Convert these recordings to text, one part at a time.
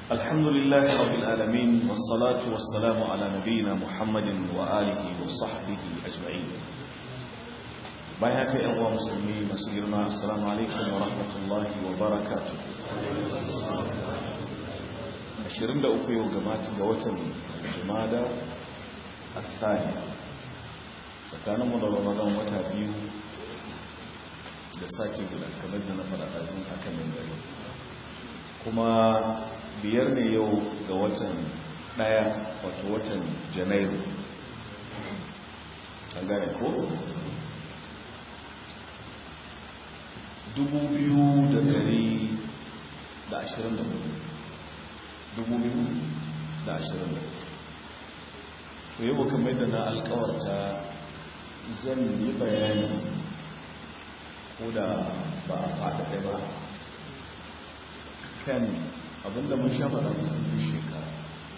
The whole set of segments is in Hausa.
الحمد لله رب العالمين والصلاة والسلام على نبينا محمد وآله وصحبه أجمعين بايهاك يا أخوة مسلمين مسجرنا السلام عليكم ورحمة الله وبركاته ashirin da uku yau gamata ga watan jimada a tsari tsakaninmu da ramadan wata biyu da sati guda kamar da na faɗaɗazin aka min gari kuma biyar ne yau ga watan ɗaya wato watan janairu an gane ko? dubu biyu da dari da ashirin da hudu dubu biyu da ashirin da to yau kamar da na alkawarta zan yi bayani ko da ba a faɗaɗe ba kan abinda mun sha faɗa kusan duk shekara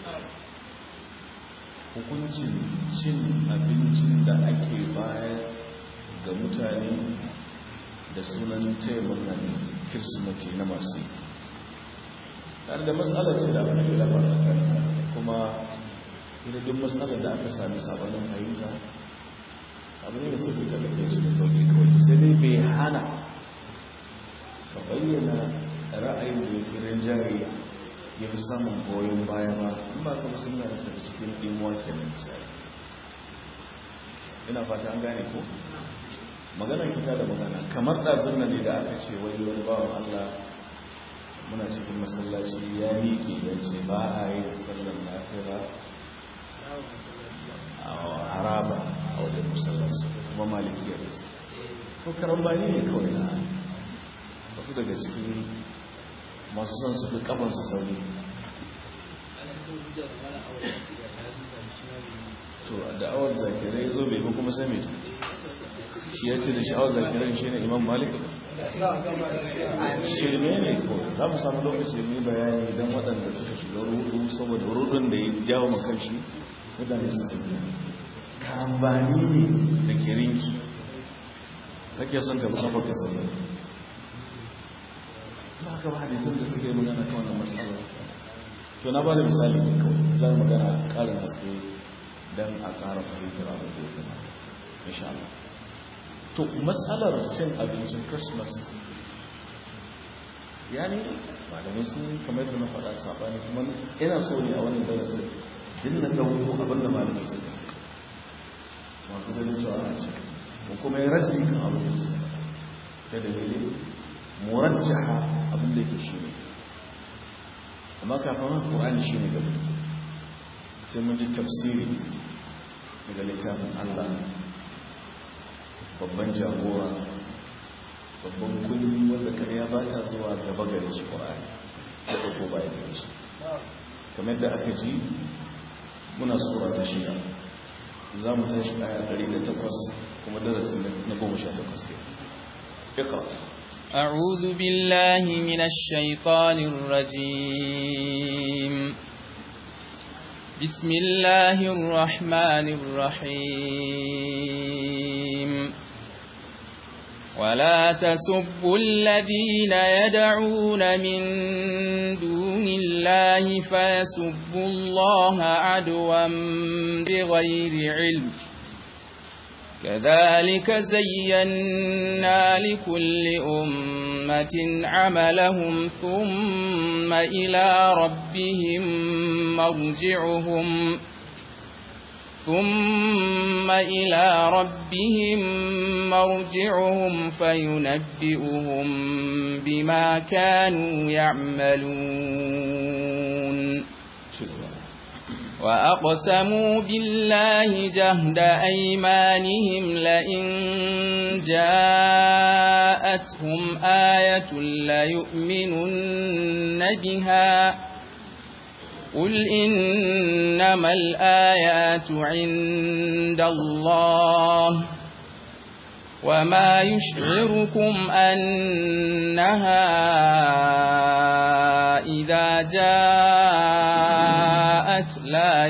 hukuncin cin abincin da ake bayar ga mutane da sunan taimakon kirsimati na masu yi tare da matsalar ce da aka fila ba kuma ina duk matsalar da aka sami sabanin fahimta abu ne da sauƙi ka ɗauke shi da sauƙi kawai sai dai bai hana ka bayyana ra'ayin da ya fi rinjaye ya fi samun goyon baya ba in ba ka musulmi da daga cikin ɗimuwa kenan misali ina fata an gane ko magana fita da magana kamar ɗazun nan ne da aka ce wani wani bawan allah muna cikin masallaci ya miƙe ya ce ba a yi da sallar lafiya a haraba a wajen masallaci kuma maliki ya ce ko karambani ne kawai na wasu daga cikin masu son su fi kafansa sauri to da awar zakirai zo bai ba kuma sami shi ya ce da sha'awar zakirai shi ne imam malik shirme ne ko za mu samu lokaci mai bayani don waɗanda suka shiga rudu saboda rudun da ya jawo makanshi waɗanda su tsaye kambani ne da kirinki kake son ka kafa ka sami ba ka ba hadisun da suka yi magana kan wannan matsala to na ba da misali ne kawai za mu magana ƙarin haske don a ƙara fahimtar abin da ya kamata insha Allah to matsalar cin abincin christmas yani malamai sun kamar da na faɗa saɓani kuma ina so ne a wannan darasin din na ɗauko abin da malamai sun ce masu ganin cewa ana ce ko kuma ya raddi kan abin da suka da dalilin murajjaha abin da yake shi ne amma kafin haka ƙur'ani shi ne gaba sai mun ji tafsiri daga littafin allah babban jagora babban kundi wanda karya ba ta zuwa gaba gare shi ƙwa'ani daga ko ba ya shi kamar da aka ji muna tsora ta shida za mu tashi aya 108 kuma darasi na 18 ke ikra أعوذ بالله من الشيطان الرجيم بسم الله الرحمن الرحيم ولا تسبوا الذين يدعون من دون الله فيسبوا الله عدوا بغير علم كذلك زينا لكل أمة عملهم ثم إلى ربهم مرجعهم ثم إلى ربهم مرجعهم فينبئهم بما كانوا يعملون وأقسموا بالله جهد أيمانهم لئن جاءتهم آية ليؤمنن بها قل إنما الآيات عند الله وما يشعركم أنها إذا جاءت لا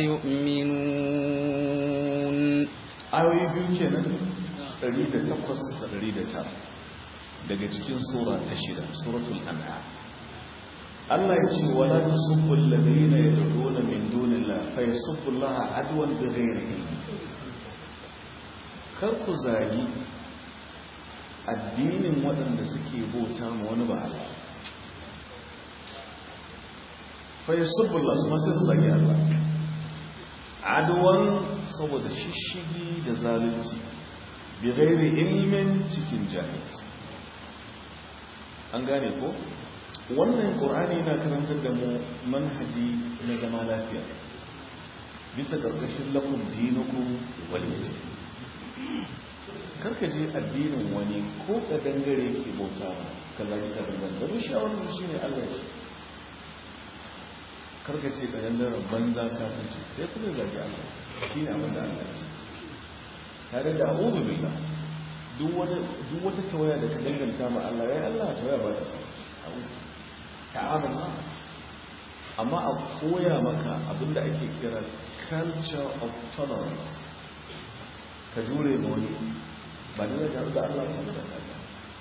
يؤمنون ayoyi biyu kenan 108 da 109 daga cikin sura ta shida suratul an'am Allah ya ce wala tasubbu alladhina yad'una min dunillahi fa yasubbu Allah adwan bighayri ilm kar ku zagi addinin waɗanda suke bauta ma wani ba Allah fa yasubbu Allah su ma sai su zagi Allah adwan saboda shishigi da zalunci bighayri ilmin cikin jahilci an gane ko wannan ƙorani na karantar da mu manhaji na zama lafiya bisa ƙarƙashin lakun dinukun waliyaci karkaje addinin wani ko ka dangare ke bauta ka zagi ka dangare da rushe a wani shi ne allah ya karkace ka dangare banza kafinci sai kuma zagi allah shi ne abin da allah ya tare da abubu billah duk wata tawaya da ka danganta ma allah ya allah tawaya ba ta sa ta'amun amma a koya maka abinda ake kira culture of tolerance ka jure ma wani ba ne da da Allah ta da kanta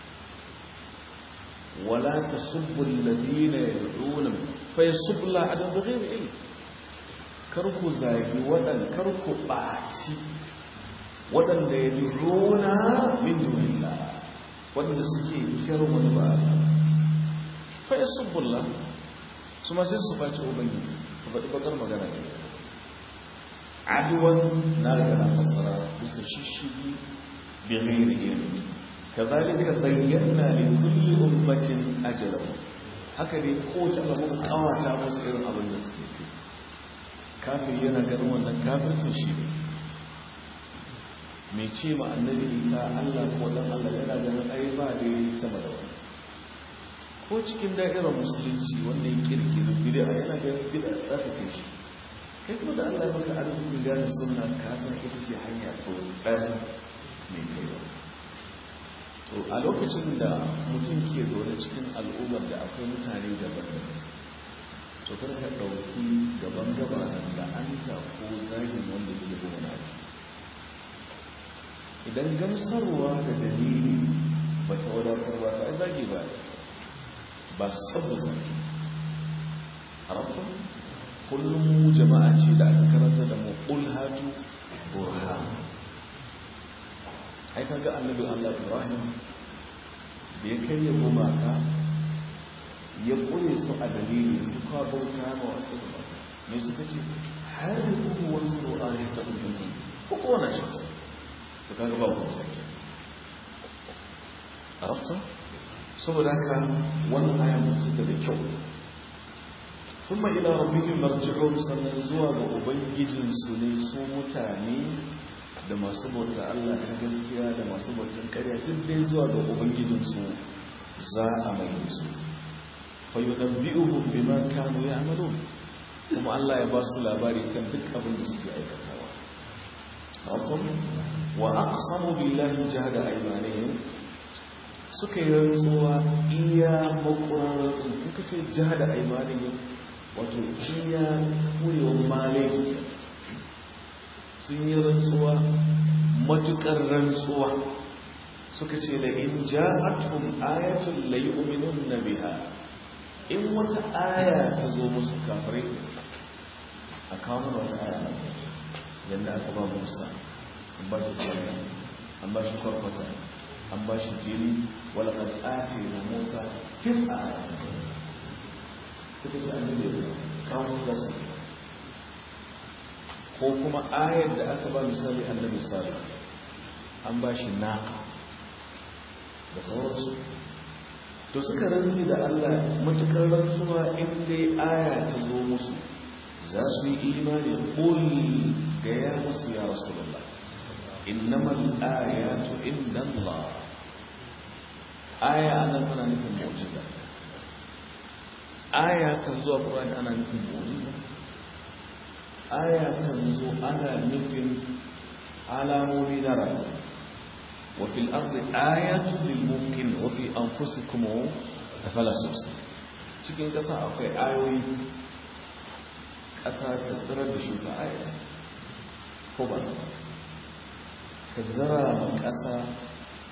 wala tasubbu alladhina yad'una fa yasubbu Allah adam bighayri ilm kar ku zagi wadan kar ku baci wadanda yad'una min dunillah wadanda suke kiran wani ba Allah fai subbullah su ma sai su faci ubangiji su faɗi bakar magana ne aduwan na daga na fasara bisa shishigi bi ghairi ilmi kazalika zayyana li kulli ummatin ajalan haka ne ko ta Allah mun kawata musu irin abin da suke yi kafin yana ganin wannan kafircin shi ne mai ce ma annabi isa Allah ko dan Allah yana ganin ai ba dai sama da wani ko cikin da'irar musulunci wanda ya kirkiri bid'a yana ganin bid'a za ta kai shi kai kuma da Allah maka arzikin gane sunna ka san ita ce hanya ko ɗan mai kaiwa to a lokacin da mutum ke zaune cikin al'ummar da akwai mutane daban-daban to kar ka ɗauki gaban gabanin da an ta ko zagin wanda ke gona idan gamsarwa da dalili ba ta wadatar ba ta zagi ba ba saboda arabta kullum mu jama'a ce da aka karanta da mu qul hatu burhan ai kaga annabi Allah Ibrahim da ya kai gumaka ya kure su a dalili su ka bauta ma wasu me suka ce har ku wasu ayata ubangiji ko ko na shi to kaga ba ku sai arabta saboda haka wannan ayan mutum da kyau sun ma ila rabbihim marji'un sannan zuwa ga ubangijinsu ne su mutane da masu bauta Allah ta gaskiya da masu bautan ƙarya duk dai zuwa ga ubangijinsu za a mai su fa yunabbi'uhum bima kanu ya'malun kuma Allah ya ba su labari kan duk abin da suke aikatawa wa aqsamu billahi jahada aymanihim suka yi rantsuwa iya makwarar in ka ce jiha da aimanin wato iya kurewar malaji sun yi rantsuwa matukar rantsuwa suka ce da in ja'atun ayatun la yu'minun na biha in wata aya ta zo musu kafirai a kawo mana wata aya yadda aka ba musa an ba shi tsari an ba shi kwarkwata an ba shi jini wala kan ake na musa tis a ayata suka ce annabi da kawo da su ko kuma ayar da aka ba misali annabi salih an ba shi naka da sauransu to suka rantsi da allah matukar rantsuwa in dai aya ta zo musu za su yi imani ƙul ga ya musu ya rasulullah إنما الآيات عند الله آية أنا أنا نفهم معجزة آية كنزو القرآن أنا نفهم معجزة آية كنزو أنا نفهم على مبينرة وفي الأرض آية للممكن وفي أنفسكم أفلا تبصرون cikin ƙasa akwai ayoyi ƙasa ta tsirar da shuka ayat ko ba ka zara ma ƙasa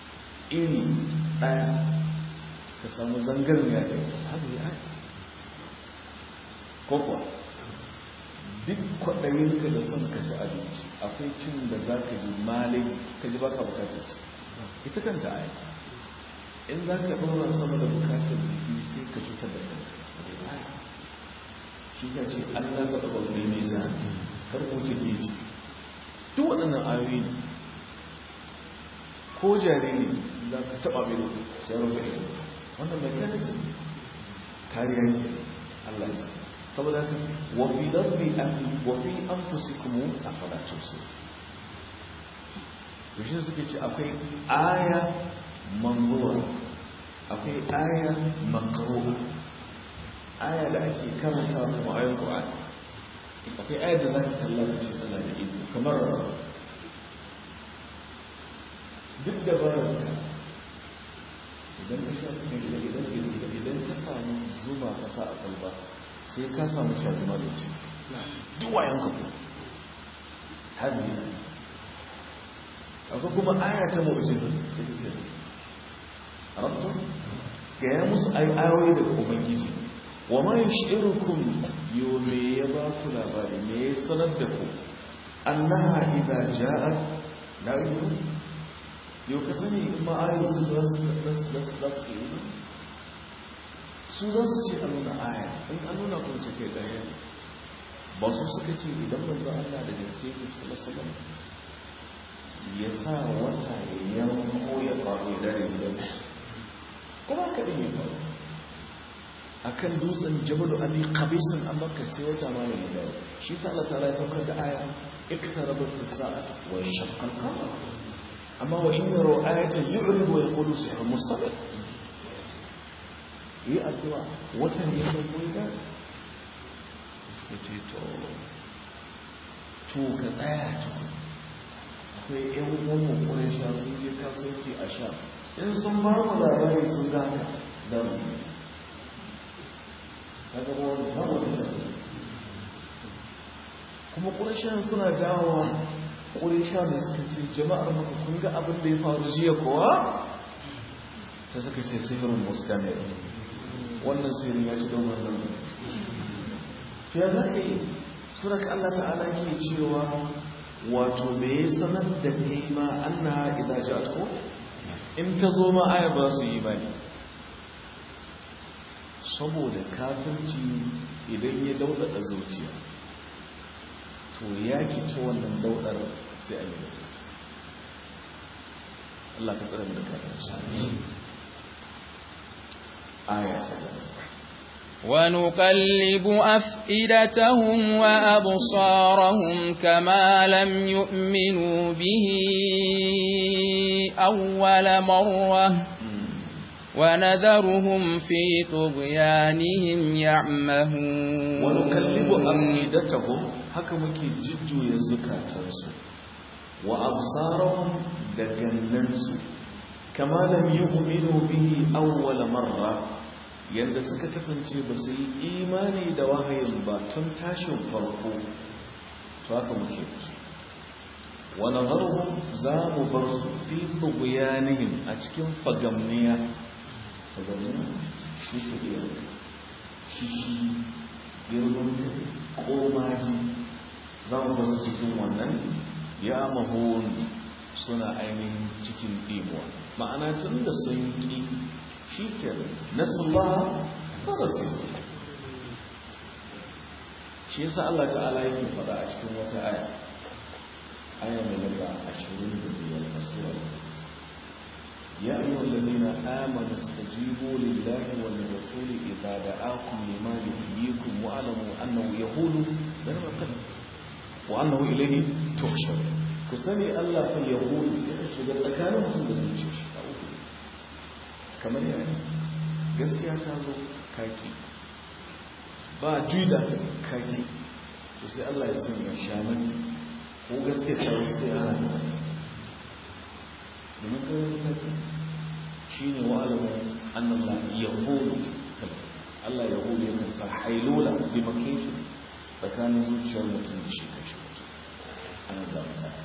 iri ɗaya ka samu zangar ya da haɗu ya ko kuwa duk kwaɗayinka da son ka ci abinci akwai cin da za ka ji malaji ka ji baka bukatar ci ita kanta a yanzu in za ka ɗora sama da bukatar jiki sai ka cutar da kanka shi za ce allah ka ɗaga wani nisa karko ce ke ci duk waɗannan ayoyi ne ko jariri za ka taɓa mai sai rufe ido wannan mechanism kariya ke allah ya saboda haka wafi darbi wafi an fusi kuma a falacin su yashin suke ce akwai aya manzura akwai aya makaro aya da ake karanta kuma ayon ƙwa'ani akwai aya da za ka kalla da ce tana da iko kamar duk da baranka idan ka sha suka gida idan idan ka samu zuma ka sa a kalba sai ka samu sha zuma da ce duk wayan ka ko hannu akwai kuma aya ta mu'jiza ita ce rabtu ga ya musu ayoyi daga ubangiji wa ma yushirukum yo me ya ba ku labari me ya sanar da ku annaha idza ja'at la yu'minu yau ka sani in ma ayoyi su za su za su yi su za su ce a nuna aya in an nuna kuma ce kai ɗaya ba su suka ce idan manzo Allah da gaske ke sallallahu ya sa wata ya yanko ya faru ya dare gidan kuma ka ɗin ya faru a kan dutsen jabalu ali qabisin an baka sai wata ma ne da shi sa Allah ta'ala ya saukar da aya iktarabat as-sa'at wa shaqqa al-qamar amma wa in yaro ayatan yu'ridu wa yaqulu sihrun mustamir yi addu'a watan ya sauko ya suka ce to to ka tsaya to akwai yan uwan ƙurin sha sun je kasuwanci a sha in sun ba mu labari sun gane za mu yi kaga ba wani ba wani sha kuma ƙurin sha suna dawowa ƙurin sha ne suka ce jama'ar maka kun ga abin da ya faru jiya kuwa ta suka ce sihirin mustamir wannan sihirin ya ci don wannan to ya za ka yi suraka Allah ta'ala ke cewa wato me ya sanar da kai ma annaha idza ja'at ko in ta zo ma aya ba su yi bane saboda kafirci idan ya daudada zuciya to ya kici wannan daudar sai an yi da gaske Allah ka tsare mu da kafirci aya ta gaba ونقلب أفئدتهم وأبصارهم كما لم يؤمنوا به أول مرة ونذرهم في طغيانهم يعمهون ونقلب أفئدتهم حكمك جدو يزكاة وأبصارهم دقننس كما لم يؤمنوا به أول مرة yadda suka kasance ba su yi imani da wahayin ba tun tashin farko to haka muke musu wani zarhun za mu bar su fi buguyanihim a cikin fagamniya fagamniya shi su iya shi shi girman komaji za mu bar su cikin wannan ya mahon suna ainihin cikin ɗimuwa ma'ana tun da sun ƙi shi ke nasallah fara sai shi yasa Allah ta'ala yake faɗa a cikin wata aya aya mai lamba 25 na sura ya ayyuha alladhina amanu istajibu lillahi wal rasul idza da'akum lima yuhyikum wa alamu annahu yaqulu dan makan wa annahu ilayhi tuhshar ku sani Allah fa yaqulu yake shiga tsakanin mutum da zuciya kamar yana gaskiya ta zo kaki ba juda kaki to sai Allah ya sanya shaman ko gaskiya ta zo sai ana da domin kawai kaki shi ne wa alamun annallah ya hulu Allah ya hulu yakan sa hailula bi makinki tsakanin zuciyar mutum da shi kashi ana za mu sa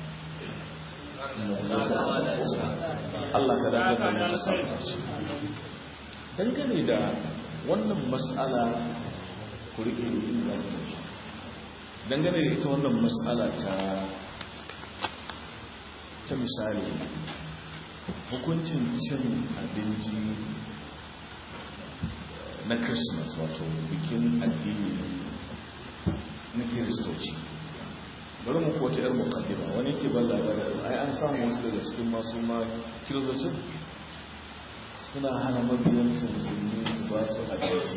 Allah ka dace da mu dangane da wannan mas'ala ku rike in za ku shi dangane da ita wannan matsala ta ta misali hukuncin cin abinci na christmas wato bikin addini na kiristoci bari mu kowace yar mukaddima wani ke ban labarin ai an samu wasu daga cikin masu ma kiristocin suna hana mabiyan su musulmi su ba su abinci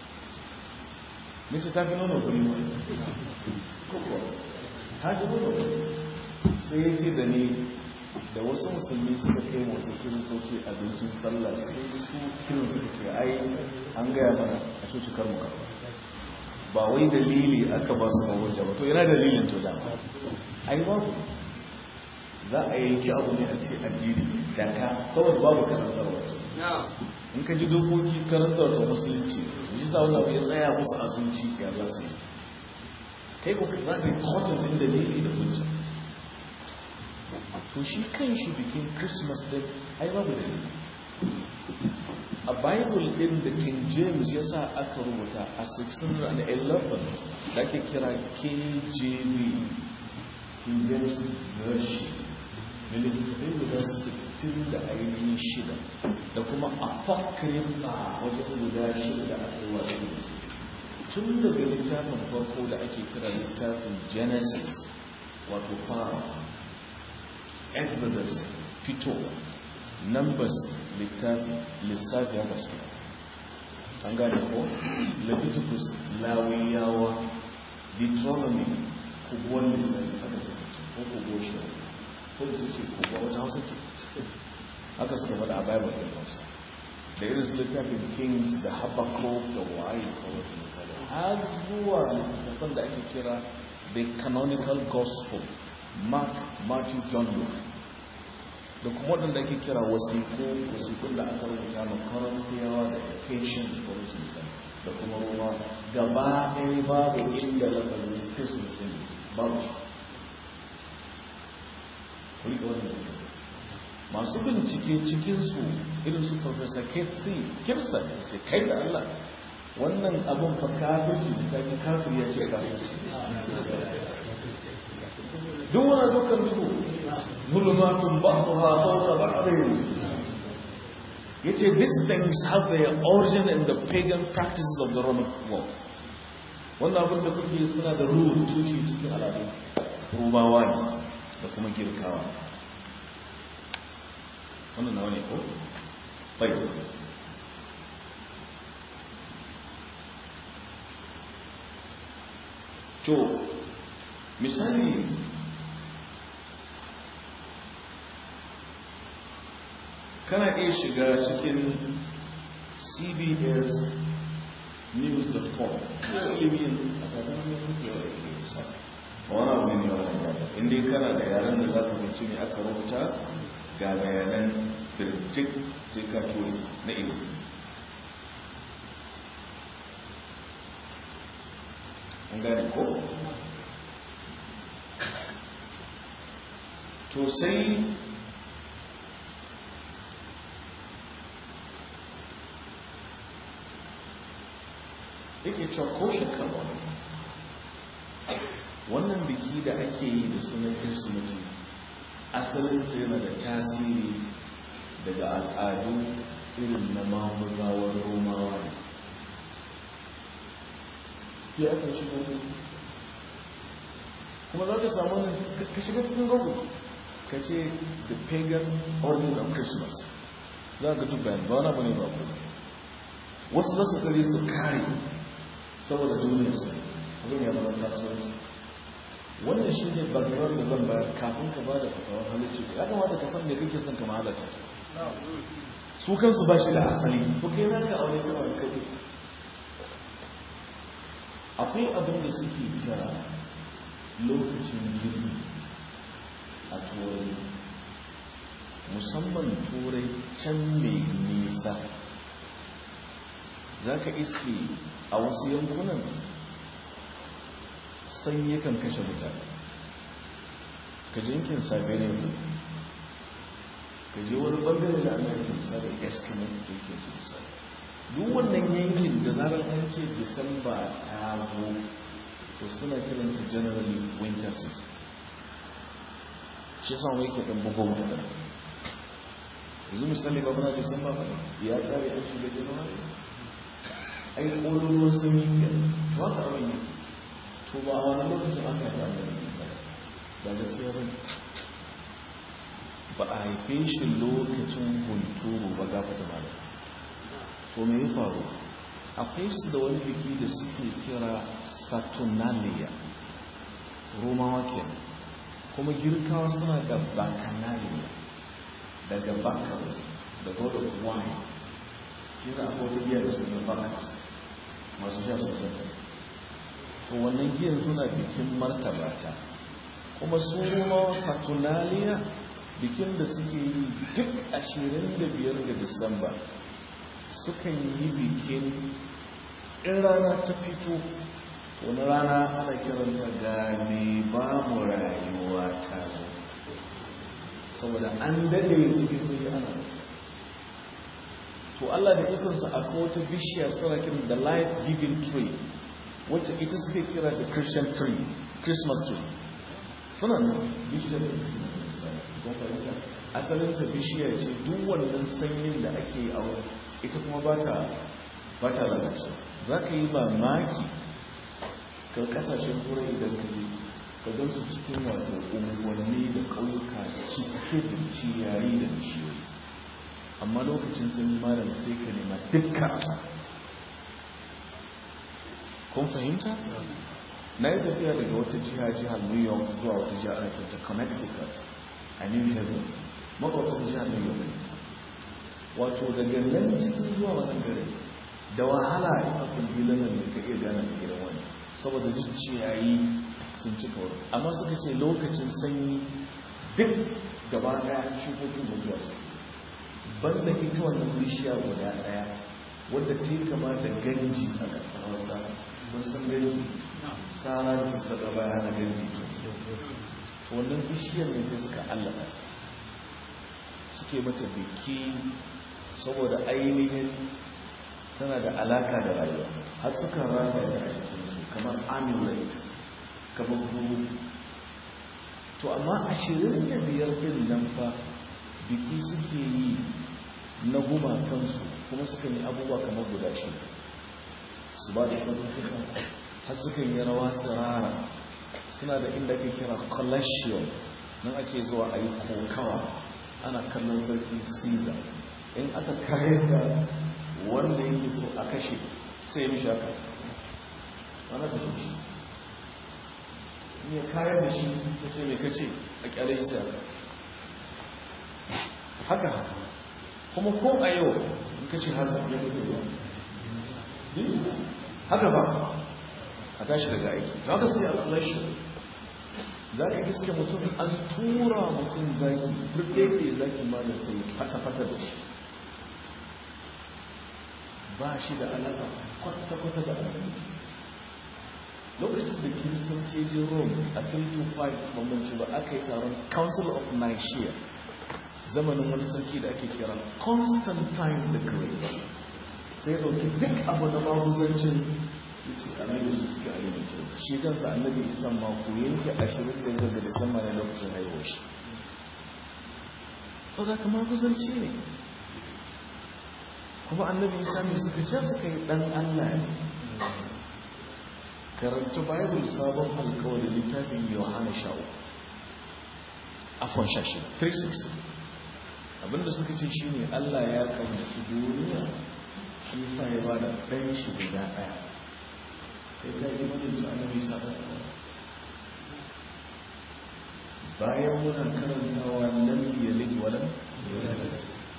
mace ta fi nuna kuri ma kuka ta fi nuna kuri sai ya ce da ni da wasu musulmi suka kai wasu kiristoci abincin sallah sai su kirin suka ce ai an gaya mana a shi cikar mu karba ba wai dalili aka ba su mawurja ba to yana dalilin to dama ai babu za a yanki abu ne a ce addini da ka saboda babu karantar wato in ka ji dokoki karantar ta musulunci yi sa wani abu ya tsaya musu a zuci ya za su yi kai ko za ka yi kotun ɗin dalili da hujja to shi kan shi bikin christmas din ai babu dalili a bible din da king james ya sa aka rubuta a 611 da ake kira kjv king james version da littattafai guda 60 da ainihin shida da kuma apocrypha wajen guda shida da aka yi wasu tun daga littafin farko da ake kira littafin genesis wato fara exodus fito numbers littafi lissafi haka su an gane ko leviticus lawiyawa deuteronomy kubuwan lissafi haka su ko kubo shi ko da ce kubo wata hausa ce haka suka faɗa a bible ɗin hausa da irin su littafin kings da habakkuk da waye sauransu misali har zuwa littattafan da ake kira the canonical gospel mark matthew john luke da kuma waɗanda ake kira wasiku wasikun da aka rubuta na karantiyawa da education da sauransu misali da kuma roma gaba ɗaya babu inda lafazin christmas ɗin babu shi wannan masu bincike cikinsu irin su professor ketsi kirsten ce kai da allah wannan abin fa kafirci da kafin kafir ya ce kafirci duk wani dukkan duhu zulmatun ba'daha fawqa ba'din yace these things have their origin in the pagan practices of the roman world wannan abin da kuke suna da ruhu tushe cikin al'adu rubawa ne da kuma girkawa wannan nawa ne ko bai to misali kana iya shiga cikin cbs news.com ilimin a tsakanin yankewar ilimin sa wani abu ne wani yada inda kana da yaren da za ka binci ne aka rubuta ga bayanan birjik sai ka tori na ilimi an gane ko to sai yake cewa ko shakka wannan biki da ake yi da sunan kirsimeti asalinsa yana da tasiri daga al'adu irin na mamuzawar romawa ne ya aka shiga kuma za ka samu ka shiga cikin google ka ce the pagan origin of christmas za ka duk bayan ba wani abu ne ba ku wasu za su kare su kare saboda duniyar su abin ya zama kasuwanci wannan shi ne background da zan bayar kafin ka ba da fatawar halicci ya kamata ka san me kake son ka mahalata su kansu ba shi da asali ko kai za ka aure kuma da kai akwai abin da suke kira lokacin girbi a turai musamman turai can mai nisa za ka iske a wasu yankunan sanyi kan kashe mutane ka je yankin siberian ka je wani bangare da ana yankin misali eskimo da yake su misali duk wannan yankin da zarar an ce disamba ta zo to suna kiransu generally winter season shi sa wai ke ɗan bugon mutane yanzu misali ba muna disamba ba ya kare an shiga january ai ƙololuwar sun yi ke to haka abin yi to ba a wani lokacin aka yi ɗan da nisa ba gaskiya ba ne ba a haife shi lokacin hunturu ba gafata ba to me ya faru akwai su da wani biki da suke kira saturnalia romawa kenan kuma girkawa suna da bacchanalian daga bacchus da god of wine shi da akwai wata giya da suna bacchus masu sha sosai to wannan giyan suna bikin martabata kuma su romawa saturnalia bikin da suke yi duk ashirin da biyar ga disamba sukan yi bikin in rana ta fito wani rana ana kiranta ga mai ba mu rayuwa ta zo saboda an dade cikin sai ana to Allah da ikonsa akwai wata bishiya suna kiran da life giving tree wacce ita suke kira da christian tree christmas tree suna nan bishiyar da asalin ta bishiya ce duk wannan sanyin da ake yi a wurin ita kuma ba ta lalace za ka yi mamaki kan kasashen turai idan ka je ka gan su cikin wato unguwanni da ƙauyuka cike da ciyayi da bishiyoyi amma lokacin sanyi malam sai ka nema dukkan asa kun fahimta na yi tafiya daga wata jiha jihar new york zuwa wata jiha ana kyauta connecticut a new haven makwacin jihar new york wato daga nan cikin zuwa wannan gari da wahala in a kulbilan nan ne ka iya gane da gidan wani saboda duk ciyayi sun cika wurin amma suka ce lokacin sanyi duk gaba daya shukokin mutuwa su banda ita wannan bishiya guda daya wadda ta yi kama da ganji a ƙasar hausa mun san ganji sara da sassaƙa baya hana ganji to wannan bishiyar ne sai suka allata ta suke mata biki saboda ainihin tana da alaka da rayuwa har suka rata da jikinsu kamar amulet kamar guru to amma ashirin da biyar din nan fa biki suke yi na gumakansu kuma suka yi abubuwa kamar guda shi su ba da kwanatuka har suka yi rawa tsirara suna da inda ake kira collection nan ake zuwa a yi kokawa ana kallon sarki caesar in aka kayar da wanda yake so a kashe sai mishi haka ana kashe shi ne kayar da shi ta ce mai kace a kyale shi sai haka haka haka kuma ko a yau in kace haka ya kuke ba haka ba a tashi daga aiki za ka sai a kallashi za ka iske mutum an tura mutum zaki burɗe zaki ma da sai fata-fata da shi ba shi da alaƙa kwata-kwata da alaƙa lokacin da kiristanci je rome a 325 bambanci ba aka yi taron council of nicaea zamanin wani sarki da ake kira constantine the great sai ɗauki duk abu na maguzancin ya ce annabi su suke alimance shi kansa annabi isan mako yanke ashirin da yanzu da disamba ne lokacin haihuwar shi sau da kama kusanci ne kuma annabi isa mai suka ce suka yi dan allah ne karanta bible sabon alkawari littafin yohana sha'u afon shashi 360 abinda suka ce shine allah ya kamci duniya shi sa ya ba da ɗan shi guda ɗaya sai ta yi manin su annabi isa bayan muna karantawa lam yalid walam yulad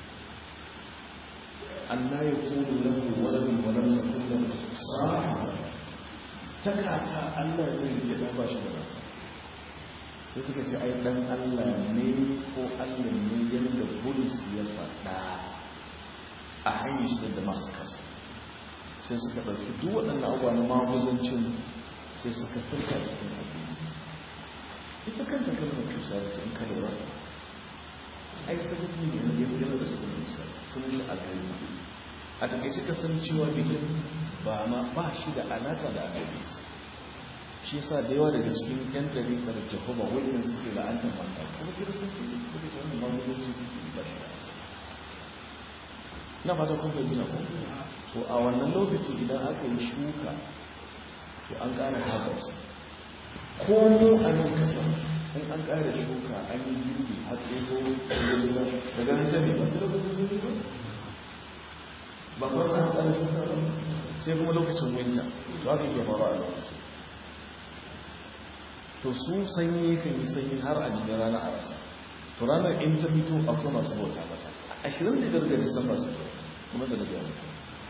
Allah ya kulu lahu waladun wa lam yakul lahu sahiba takaka Allah zai iya da ba shi da mata sai suka ce ai dan Allah ne ko Allah ne yanda Bulus ya faɗa a hanyar shi da Damascus sai suka ɗauki duk waɗannan abubuwa na maguzancin sai suka sirka cikin addini ita kanta kalmar kirsanci in ka lura ai sababi ne na yadda da su kuma misali sun yi alhari a takaice kasancewa bikin ba ma ba shi da alaka da annabi isa shi sa da yawa daga cikin yan ɗariƙar jehova wajen suke la'antar mata kuma kiristanci ne suke ce wannan mamulanci ba shi da asali na fata kun fahimta ko to a wannan lokaci idan aka yi shuka to an ƙara harvest ko mu a nan kasa in an ƙara shuka an yi girbi har tsoho daga nan sani ba su lokacin sun yi ba ba ba an ƙara shuka ba sai kuma lokacin winter to haka ke faru a lokacin to su sanyi kan yi sanyi har a jikin rana a rasa to ranar in ta fito akwai masu bauta mata ashirin da biyar ga disamba su ke kuma da daga yanzu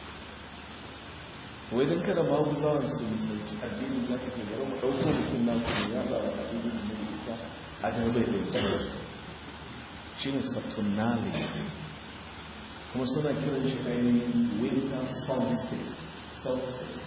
wai don kada ma ku zawon su musulci addini za ka ce bari mu ɗauko mutum na kuma ya ba wa addini da mai isa a jarbai da yanzu shi ne saturnali kuma suna kiran shi ainihin winter solstice solstice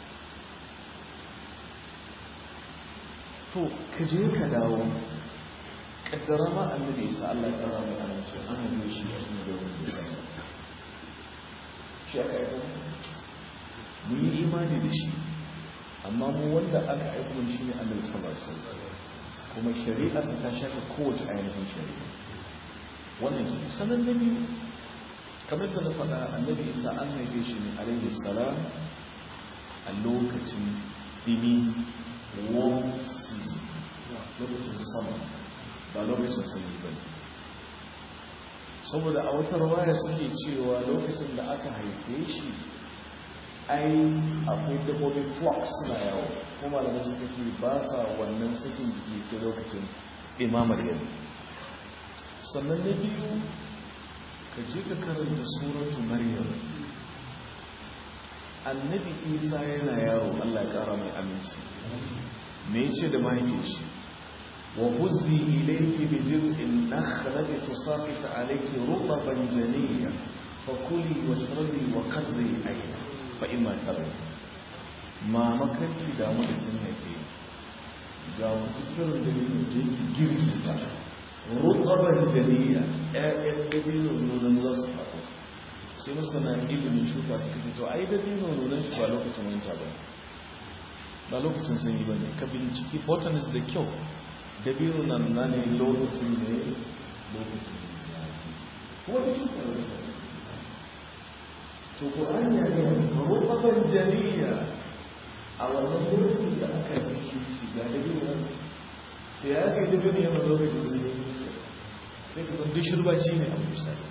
to ka je ka dawo kaddara ma annabi isa Allah ya kara mai amince an haife shi a cikin da wani bisa shi aka aiko mun yi imani da shi amma mu wanda aka aiko mun shi ne annabi sallallahu alaihi wasallam kuma shari'a ta shafa kowace ainihin shari'a wannan ke sanan da biyu kamar da na faɗa annabi isa an haife shi ne alaihi salam a lokacin dimi warm season lokacin sama ba lokacin sanyi ba saboda a wata rawaya suke cewa lokacin da aka haife shi ai akwai dabbobin flux suna yawo kuma da suka ce ba sa wannan sakin jiki sai lokacin imamar yau sannan na biyu ka je ka karanta suratu maryam annabi isa yana yaro allah ya kara mai aminci me ce da mahaifin shi wa huzzi ilayki bi jir'in nakhlati tusaqit alayki rutban janiyya fa kuli washrabi wa qarri ayna fa imma tarri ma makanki da mu da kin haife ga mutukirin da ne je ki girgiza rutban janiyya ƴaƴan dabino nonon za su faɗo sai masana ilimin shuka suka ce to ai dabino nonon shi ba lokacin wanta ba ba lokacin sanyi ba ne ka binciki botanist da kyau dabino na nuna ne lokacin ne lokacin zafi kuma da shuka da to ko an yi ne rubaban janiya a wannan lokacin da aka yi shi ga dabino nan da ya kai dabino yana lokacin sanyi sai ka san duk shirbaci ne a misali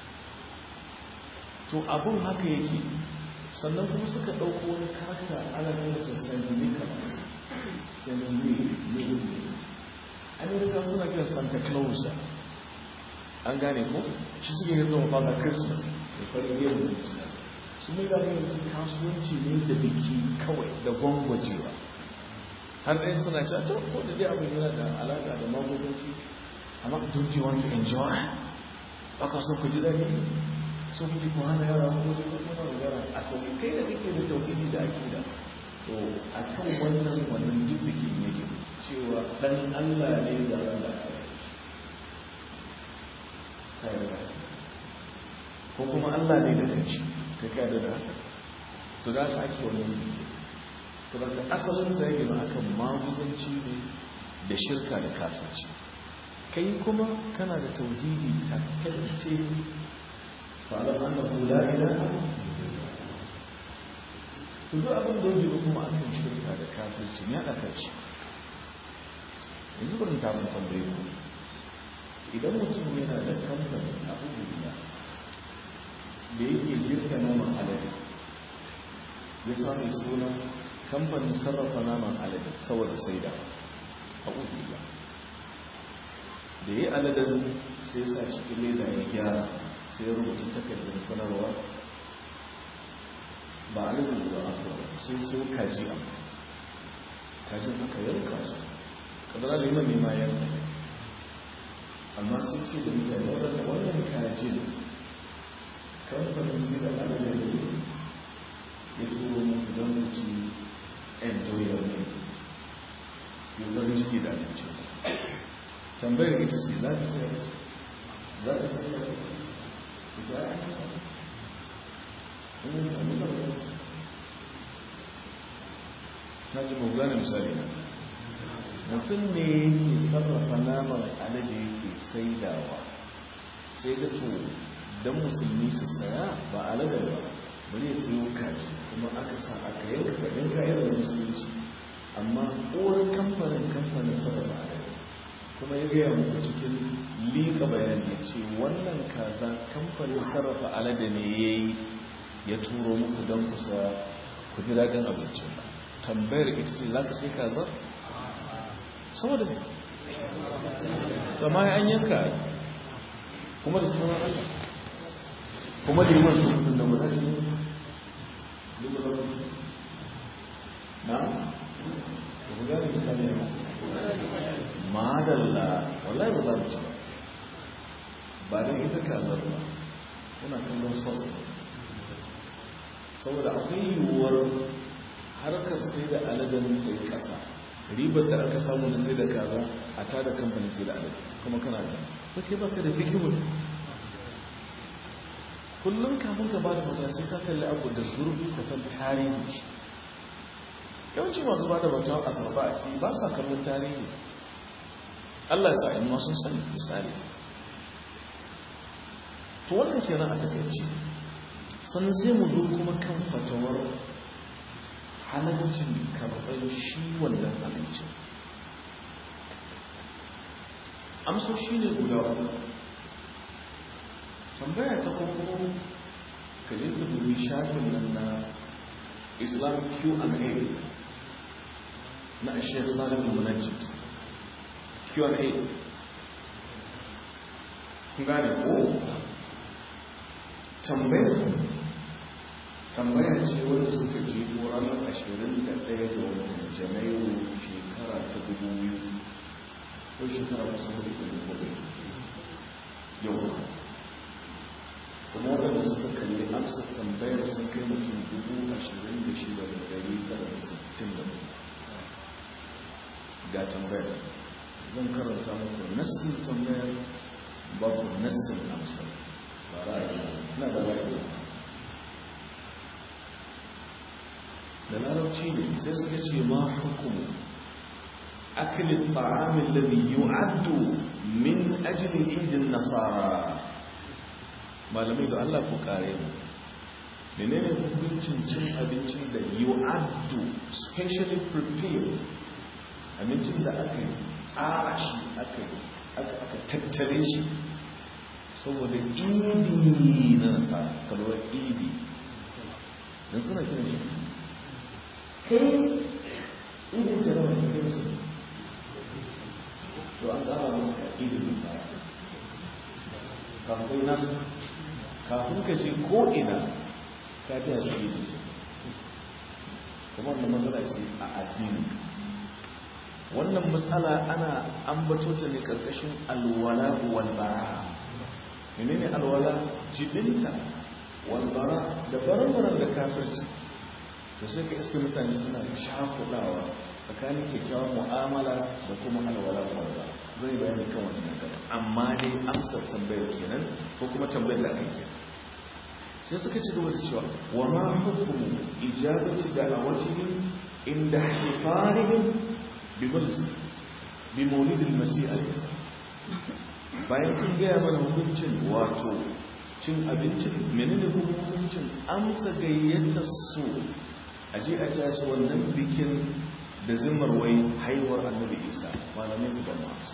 to abun haka yake sannan kuma suka ɗauko wani karakta ana nuna sassan nicholas sannan ne ne ne amerika suna kira santa claus an gane ko shi suke yi zuwa fata christmas da farin yin mutu su mai gane yanzu kasuwanci ne da biki kawai da gwangwajewa har ɗaya suna cewa ta ko da dai abin yana da alaƙa da magudanci amma don't you want to enjoy ba ka so ku ji daɗi so kuke ku hana yara ko da kuma magana asali kai da kake da tauhidi da akida to akan wannan wannan jibbiki ne cewa dan Allah ne da Allah ko kuma Allah ne da kanshi ka kada da haka to da haka ake wannan biki to da asalin sa yake akan maguzanci ne da shirka da kafirci kai kuma kana da tauhidi takkalce فاعلم انه لا اله to duk abin da yake kuma akan shirka da kafirci ne aka ci yanzu burin ta mun tambaye ku idan mutum yana da kamfani a abubuwa da yake girka naman alade ya samu suna kamfanin sarrafa naman alade saboda saida a abubuwa da ya yi aladen sai sa cikin leda ya gyara sai ya rubuta takardar sanarwa ba a nufin da ba sai sai kaji a kajin aka yanka su kadara da yi nema yanka amma sun ce da mutane wadanda wannan kajin kamfanin sai da adadin da ne ya turo muku don mutu enjoy your name yau zai ciki da abinci tambayar ita ce za ka sayar za ka sayar ta ji mu gane misali na mutum ne yake sarrafa naman alade yake saidawa sai ga to don musulmi su saya ba alade ba bari ya sayo kaji kuma aka sa aka yanka kaɗin kayan da musulunci amma uwar kamfanin kamfanin sarrafa alade kuma ya gaya muku cikin liƙa bayan ya ce wannan kaza kamfanin sarrafa alade ne ya yi ya turo muku don kusa ku ji daɗin abincin tambayar ita ce za ka sai kazar? saboda ne amma an yanka kuma da suna haka kuma da yiwuwa su da wadda ne na? da ku gane misali ne madalla wallahi ba za mu ci ba ba don ita kazar ba yana kallon sos saboda akwai yiwuwar harkar sai da aladen ta yi ƙasa ribar da aka samu na sai da kaza a tada kamfanin sai da alade kuma kana da ba ke baka da fikihun kullum kamun ka ba da mata sai ka kalli abu da zurfi ka san tarihi yawanci masu ba da mata a karba a ci ba sa kallon tarihi allah sa in sun sani misali to wannan kenan a takaici sannan sai mu zo kuma kan fatawar halaccin karɓar shi wannan abincin amso shi ne guda uku tambaya ta farko ka je ka dubi shafin nan na islam q&a na ashiyar salim munajjid q&a kun gane ko tambayar tambaya ce wanda suka ji ranar ashirin da ɗaya ga watan janairu shekara ta dubu biyu ko shekara kusa hudu da dubu biyu yau kuma waɗanda suka kalli amsa tambayar sun kai mutum dubu ashirin da shida da ɗari tara da sittin da ga tambayar zan karanta muku nassin tambayar babu nassin amsa ba ra'ayi na da ra'ayi da larabci ne sai suka ce ma hukumu akilin ta'amin lalli yu'addu min ajilin idin nasara malamai da Allah ku kare mu menene hukuncin cin abincin da yu'addu specially prepared abincin da aka tsara shi aka tattare shi saboda idi na nasara kalwar idi don suna kiran shi kai idin da rawa ne kai su to an ƙara maka idin misali kafin nan kafin ka ce ko ina ka ji a shi idin su kuma wannan matsala ce a addini wannan matsala ana ambato ta ne karkashin alwala walbara menene alwala jibinta walbara da baran da kafirci da sai ka iske mutane suna shafudawa tsakanin kyakkyawar mu'amala da kuma alwala walbara zai bayani kan wannan gaba amma dai amsar tambayar kenan ko kuma tambayar da ake sai suka ci gaba da cewa wa ma hukumu ijabati da'awatihim inda ihtifarihim bi maulidin masih al-isa bayan kun gaya mana hukuncin wato cin abincin menene hukuncin amsa gayyatar su a je a tashi wannan bikin da zimmar wai haihuwar annabi isa malamai ku ban amsa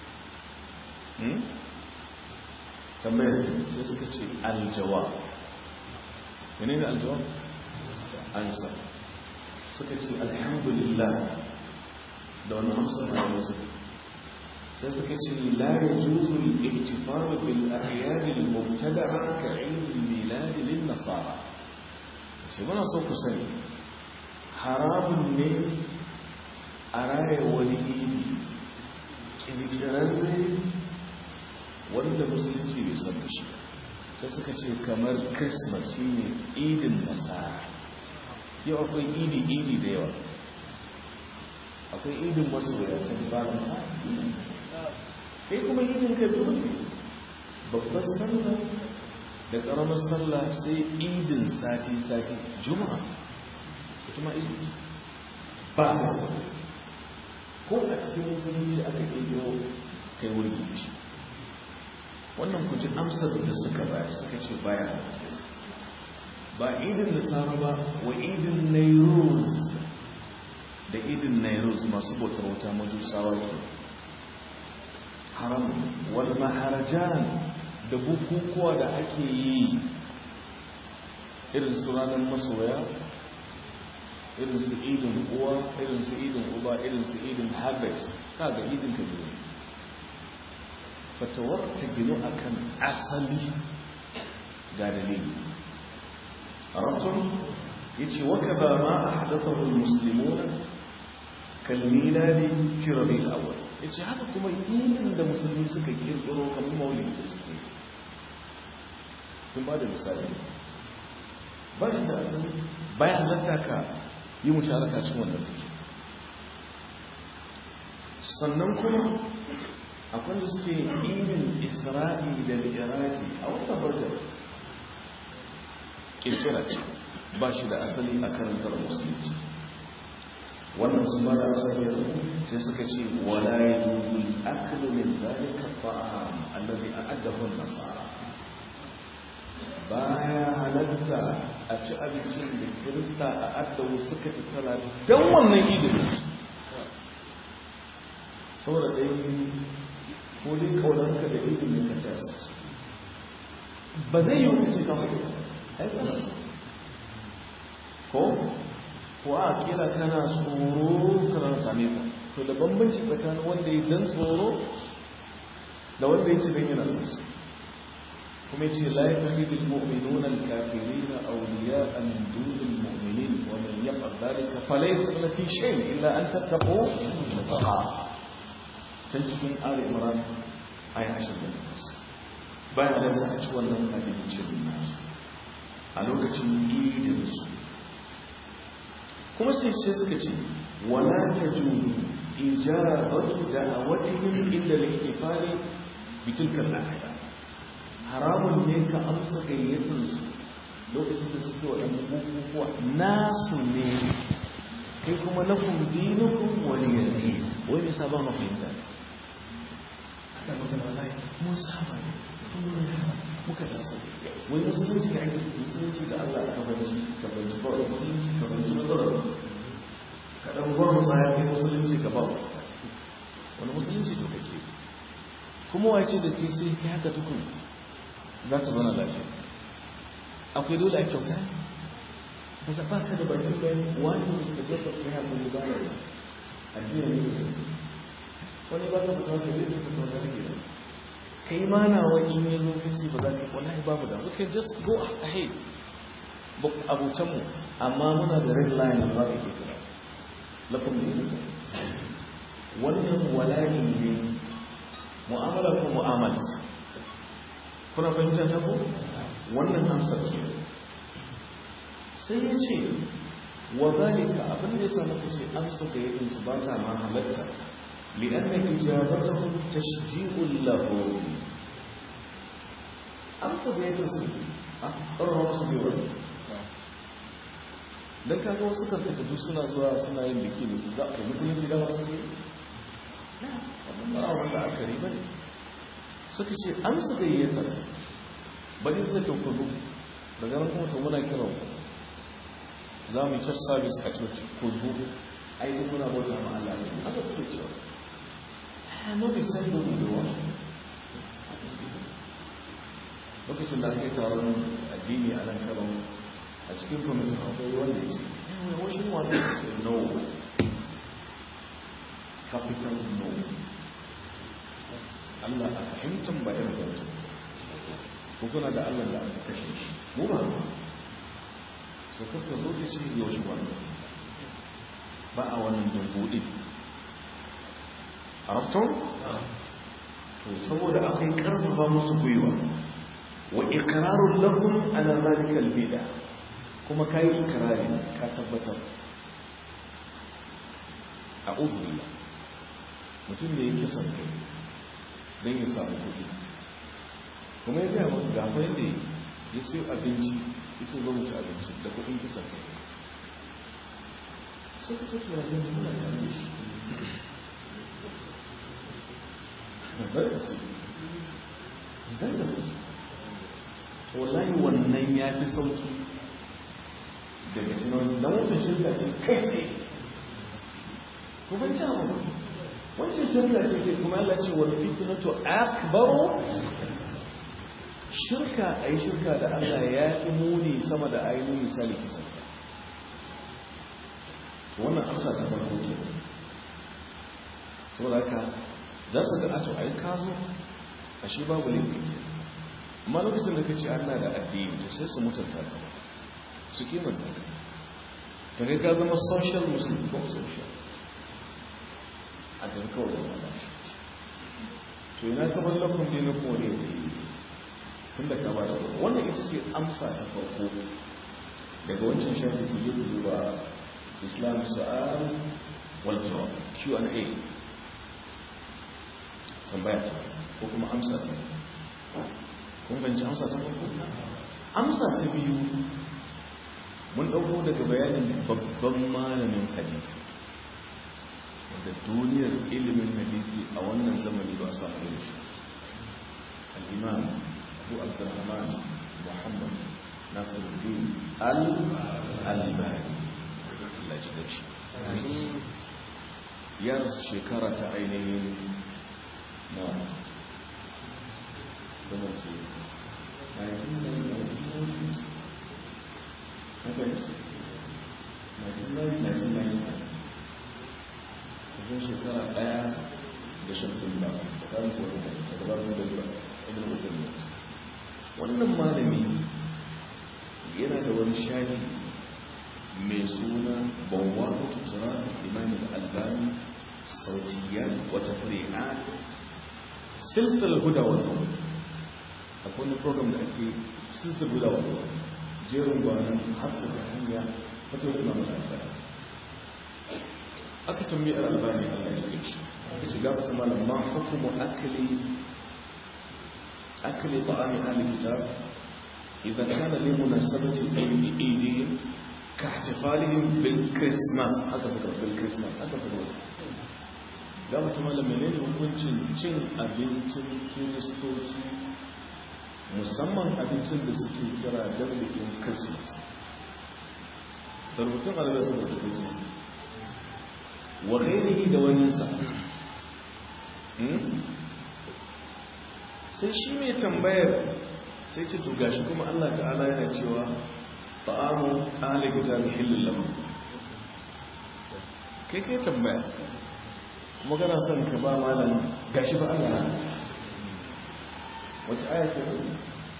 tambayar sai suka ce aljawa menene aljawa ansa suka ce alhamdulillah da wani amsa na wasu sai suka ce la ya juzu al-ihtifaru bil ahyad al-mubtada'a ka 'eid al-milad lin nasara sai muna so ku sani haramun ne a raya wani idi kirkirarre wanda musulunci bai san da shi sai suka ce kamar christmas shine idin nasara yau akwai idi-idi da yawa akwai idin masoya sun ba da kai kuma idin ka dole babbar sallah da ƙaramar sallah sai idin sati-sati juma'a ita ma idin ba da ko a cikin musulunci aka ƙirƙiro kai wuri shi wannan kuji amsar da suka baya suka ce baya ba idin nasara ba wa idin nairuz da idin nairuz masu bautar wuta majusawa ke haram wal maharajan da bukukuwa da ake yi irin su ranar masoya irin su idin uwa irin su idin uba irin su idin harvest kaga idin ka biyu fatawar ta gino akan asali ga dalili arabtun yace waka ba ma ahdathahu almuslimuna kalmiladi fi rabi'il awwal yace haka kuma idin da musulmi suka kirkiro kamar maulidi da suke sun ba da misali ba shi da asali bayan halatta ka yi musharaka cikin wannan fiki sannan kuma akwai da suke irin isra'i da mi'raji a wata barjar kirkira ce ba shi da asali a karantar musulunci wannan sun ba da asali yanzu sai suka ce wala ya juzu aklu min zalika ta'am alladhi a'addahu an-nasara baya halatta a ci abincin da kirista a addawo suka tattara don wannan idin saboda ɗaya ko dai ƙaunarka da idin ne ka ci asibiti ba zai yi wani ce kawai aikana ko ko a kila kana tsoro kana same ka to da bambanci tsakanin wanda ya dan tsoro da wanda ya ci don yana sassu kuma yace la yattakhidhu almu'minuna alkafirina awliya'a min duni almu'minin wa man yaf'al dhalika falaysa lahu fi shay'in illa an tattaqu taqa can cikin ali imran aya 28 bayan da za a ci wannan abincin nasu a lokacin idin su kuma sai sai suka ce wala tajuzu ijabatu da'awatihim illa al-ihtifali bi tilka al-ahya haramun ne ka amsa gayyatarsu lokacin da suke waɗanda bukukuwa nasu ne kai kuma na kumdinukun wani yanzu wai nisa ba ma fahimta ne aka maka malai mun saba ne tun wurin yara muka tasa wai musulunci da ake musulunci da allah aka fahimci ka fahimci ba wani musulunci ka fahimci matsalar ka ɗan gwar musa ya kai musulunci ka ba wani musulunci to kake kuma wace da ke sai ka haka tukun za ka zauna lafiya akwai dole a kyauta ka zaɓa ka da bakin bayan wani ne suka jefa kai haƙuri ba da su addini ne wani ba ka fita wata zai fita wata rage da kai ma na wani ne zo ka ce ba za ka wallahi babu da we can just go ahead abutanmu amma muna da red line ba ka ke kira lafin ne wannan wala'i ne mu'amala ko mu'amala ce kuna fahimta ta ko wannan amsar ke sai ya ce wa zalika abin da ya samu ka ce amsa da yakin su ba ta ma halatta li'anna ijabatahu tashji'un lahu amsa da yakin su a ƙarfa wasu bai wani dan kaga wasu karkatattu suna zuwa suna yin biki da su za a musulunci da wasu ne ba wanda aka riba ne suka ce amsa gayyatar bari zai ta kudu daga nan kuma to muna kira ku za mu yi church service a church ko zo ai duk muna bauta ma Allah ne haka suke cewa ah no be sai do do wa lokacin da aka yi taron addini a nan karo a cikin kwamitin akwai wanda ya ce eh wai shi wanda ya ce no capital no Allah a fahimtar ba irin wancan ko kuna da Allah da aka kashe shi mu ba so kuka zo ka ce yau shi wannan ba a wannan dambuɗi a rafton? to saboda akwai karfafa musu gwiwa wa iqrarun lahum ala zalika albida kuma kai ikrari ka tabbatar a billah mutum da yake son kai don ya samu kuɗi kuma ya gaya maka gafa yadda yi ya siyo abinci ita zo mu ci abinci da kudin kisan kai sai ka tafi ya zai muna tare da shi bari ka ce zai da wallahi wannan ya fi sauki daga cikin don wancan shirka ce kai ne ko ban ci abu wancan shirka ce kai kuma Allah ce wal fitnatu akbaru shirka ai shirka da Allah ya fi muni sama da ainihin misali kisan to wannan amsa ta farko ke saboda haka za su ga ato ai ka zo ashe babu laifi ke amma lokacin da kace Allah da addini to sai su mutunta ka su kimanta ka ta kai ka zama social muslim ko social a tafi kawai da wani to ina ka bar lakon ne na kone da yi tun da ka ba da wannan ita ce amsa ta farko daga wancan shafi ku je ku duba islam su'al wal jawab Q&A tambaya ta ko kuma amsa ta kun ganci amsa ta farko amsa ta biyu mun dauko daga bayanin babban malamin hadisi wanda duniyar ilimin hadisi a wannan zamani ba a samu irin shi al-imam abu abdurrahman muhammad nasiruddin al-albani Allah ji da shi ya rasu shekara ta ainihin na kuma ce 1990 kusan shekara daya da shafin ba da karin kowane da gabarin da ba ibn mutum wannan malami yana da wani shafi mai suna bawa tutura imam al-albani sautiyat wata fari'at silsilar huda wannan akwai wani program da ake silsilar huda wannan jerin gwanon haskaka hanya wata kuma mai albani aka tambayi albani allah ya shi ya shiga wata malam ma hukumu akali akali ta'ami ahli kitab idan kana li munasabati ayyi idin ka ihtifalihim bil christmas haka suka bil christmas haka suka ga wata malam menene hukuncin cin abincin kiristoci musamman abincin da suke kira dablikin christmas da rubutun alaƙar su da christmas wa ghairihi da waninsa sai shi mai tambayar sai ce to gashi kuma Allah ta'ala yana cewa ta'amu ahli kitabi hillul lahum kai kai tambaya kuma kana son ka ba malam gashi ba Allah wata aya ce ne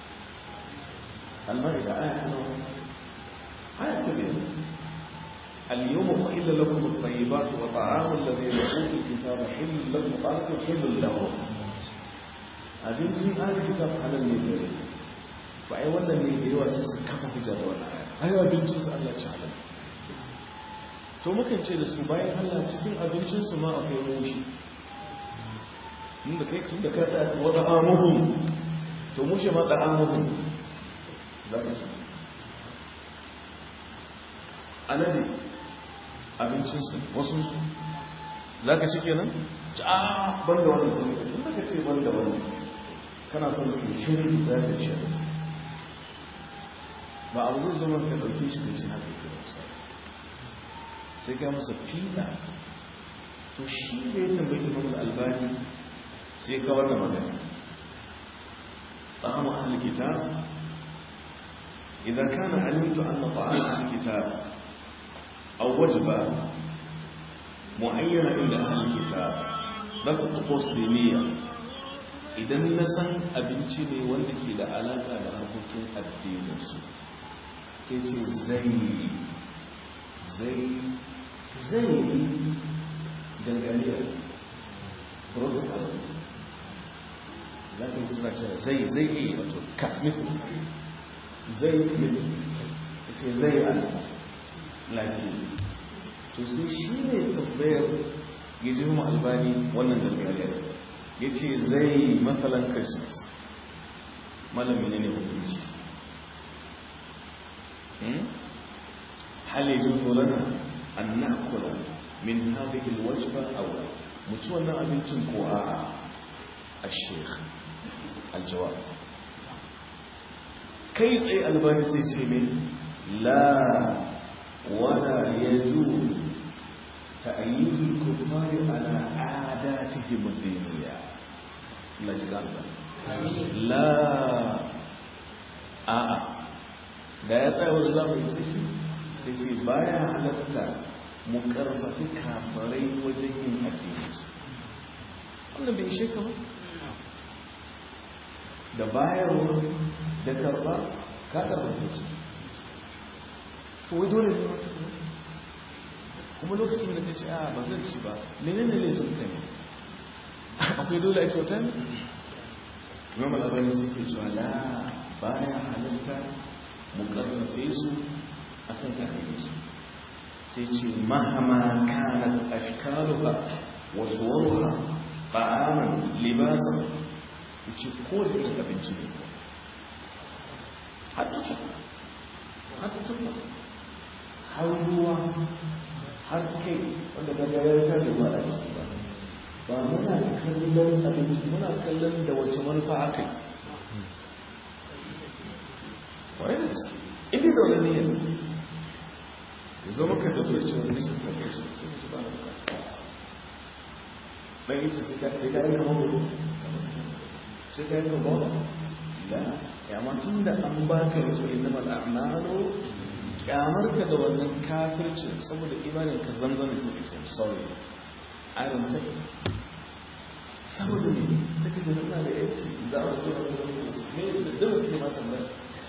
المائدة آية آية كبيرة اليوم أحل لكم الطيبات وطعام الذين أوتوا الكتاب حل لكم قالكم حل لهم abincin ahlul kitab halal ne gare ba ai wannan ne da yawa sai su kafa hujja da wannan aya ai abincin su Allah ci halal to mukan ce da su bayan Allah cikin abincin su ma akwai mushi inda kai tun da ka da wada amuhum to mushe ma da amuhum za ka ci alade abincinsu wasunsu za ka ci kenan? a ban da wani zai ka tun da ka ce ban da wani kana son ka shirin za ka ci ba abu zai zama ka ɗauke shi da shi haka ke wasa sai ka masa fiɗa to shi da ya tambayi imam albani sai ka wannan magana طعام أهل الكتاب إذا كان علمت أن طعام أهل الكتاب أو وجبة معينة إلى أهل الكتاب ذاك الطقوس دينية idan na san abinci ne wanda ke da alaƙa da harkokin addininsu sai ce zai zai zai dangane da protocol za ka yi suna cewa zai zai yi wato kamitin zai yi ce zai alfa lafiya to sai shi ne tambayar ya ji mu albani wannan dangane ya ce zai matsalan christmas malami ne ne hukunci hal yajuzu lana an na'kula min hadhihi alwajba aw la mutu wannan abincin ko a'a الشيخ الجواب كيف أي الباني سيسيمي لا ولا يجوز تأييد الكفار على عاداتهم الدينية لا جلال لا آه da ya tsaya wani za mu yi sai sai sai baya halatta mu karfafi kafarai wajen yin addini wannan bai ishe ka ba da bayarwa da karba ka karba su to wai dole ne wata kuma lokacin da ka ce a ba zan ci ba mene ne ne sun ne akwai dole a kyauta ne imam al'abani sai ke cewa la baya halitta mu karfafe su akan karfafe su sai ce mahama kanat ashkaruha wa suwaruha ta'aman libasan ce ko da irin abinci ne har tufa har tufa har ruwa har kai wanda ga ya ta da ba a ciki ba ba muna kallon abinci muna kallon da wace manufa aka yi wani da gaske inda da wani niyyar ya zama ka da zuwa cewa nisan ka kai shi ce ba na bukata ɗan yi sai ka yi kama gudu sai ka yi gaba la yamma tun da an baka yato inda mal'amalu kyamar ka da wannan kafircin saboda imanin ka zanzan su ke sorry i don't take it saboda ne suka da nuna da yanci za a zo a zuwa su ne da dawa ke mata mai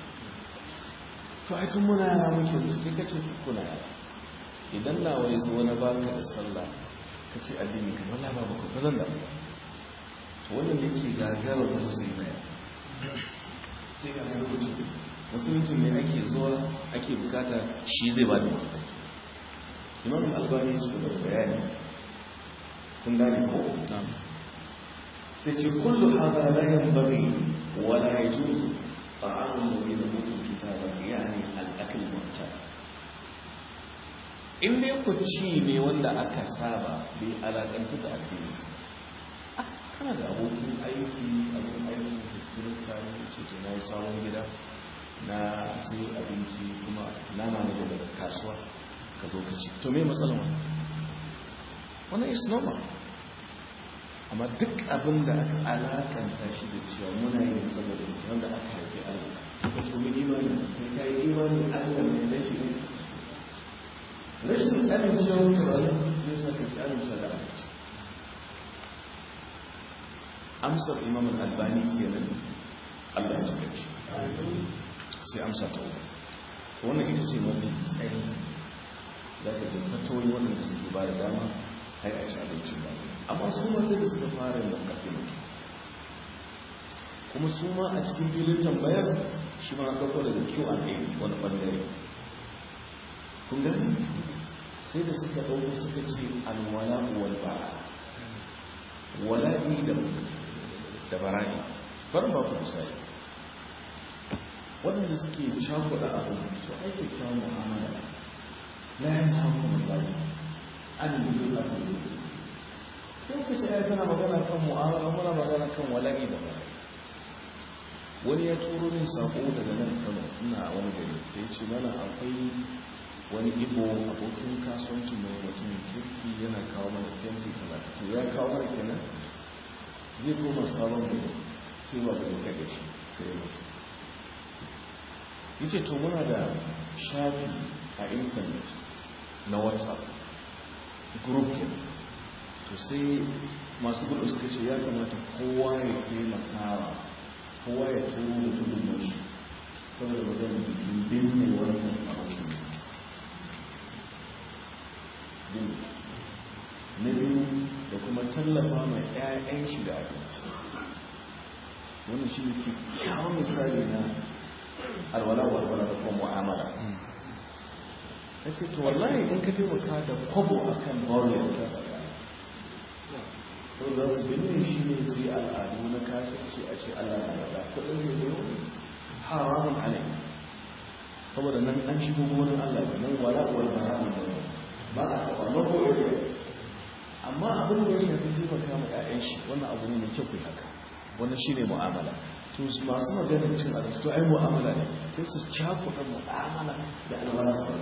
to ai tun muna yara muke musu kai kace kuna yara idan na wani zo na baka da sallah kace addini ka wala ba ba zan da wannan yake gagarar wasu sai na sai ga lokacin musulunci ne ake zuwa ake bukata shi zai ba da mafita imam albani su da bayani kun gane ko sai ce kullu hada la yanbaghi wa la yajuzu ta'amul ladina utul kitaba yani al-akl mu'tar in dai ku ci ne wanda aka saba bai alakanta da addini kana da abokin aiki abin aiki da kirista ne ce ce na yi sabon gida na sai abinci kuma nama ne daga kasuwa ka zo ka ci to me matsalan wannan wannan is normal amma duk abin da aka alakanta shi da cewa muna yin saboda wanda aka haifi Allah ka tumi imani kai ka yi imani Allah ne dan shi ne rashin amincewa tunanin zai sa ka amincewa da abinci amsar imam al-albani kenan Allah ya cika shi sai amsa ta uku wannan ita ce mafi tsayi za ka jin fatoyi waɗanda suke ba da dama har a ci abincin ba amma su ma sai da suka fara yin mukaddima kuma su ma a cikin filin tambayar shi ma ɗauko daga Q&A wani ɓangare kun gani sai da suka ɗauko suka ce alwala wal bara wala'i da da bara'i bar ba ku misali waɗanda suke cakuɗa abu su aiki kyawun mu'amala la ya haku mallaki an yi abu sai ku ce ya tana magana kan mu'amala muna magana kan wala'i da bara'i wani ya turo min sako daga nan kano ina wani gari sai ce mana akwai wani ibo abokin kasuwancin mai mutumin kirki yana kawo mana fenti talata ya kawo mana kenan zai koma sabon gari sai ba da kai da shi sai ya mutu yace to muna da shafi a intanet na whatsapp group kenan to sai masu gudu suka ce ya kamata kowa ya taimakawa kowa ya turo da gudun mashi saboda magana bikin binne wannan abokin na biyu da kuma tallafa mai 'ya'yan shi da abinci wani shi ne kyawun misali na alwala walwala da kuma mu'amala na ce to wallahi in ka taimaka da kwabo a kan bawon da tsaka to za su binne shi ne su yi al'adu na kafirci a ce allah na da kudin da zai haramun alai saboda nan an shigo gonar Allah ne nan wala wal bara ne ba a taba na ko area amma abin da ya shafi taimaka ma ƴaƴan shi wannan abu ne mai kyau kai haka wannan shine mu'amala to masu maganar cin abinci to ai mu'amala ne sai su cakuɗa mu'amala da alwala su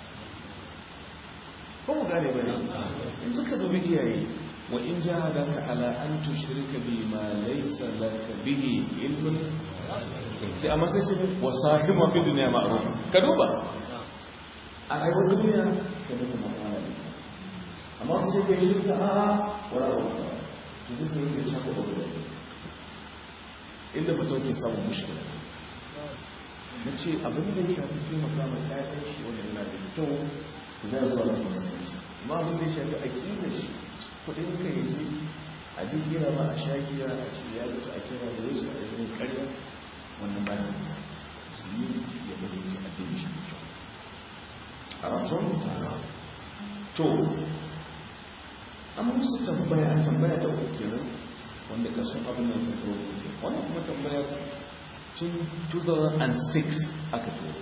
ko mu gane ba ne in suka dubi iyaye wa in jahadaka ala an tushrika bi ma laysa laka bihi ilmun sai amma sai ce wa sahibu fi dunya ma'ruf ka duba a rayuwar duniya ka da sama ala ne amma su ce kai shirka a wala wala to sai su rike shafa da wala inda mutum ke samun mushkila na ce abin da ya shafi taimaka ma ƴaƴan shi wanda yana da kyau za zuwa da masallaci amma abin da ya shafi aƙidar shi kudin ka yi je a jin gira ba a sha gira a ce ya mutu a kira da wasu a yin karya wannan ba ne musulmi ya fahimci addini shi da kyau a rantsun to an musu tambaya an tambaya ta uku kenan wanda kasan abin da ta turo wannan kuma tambaya tun 2006 aka turo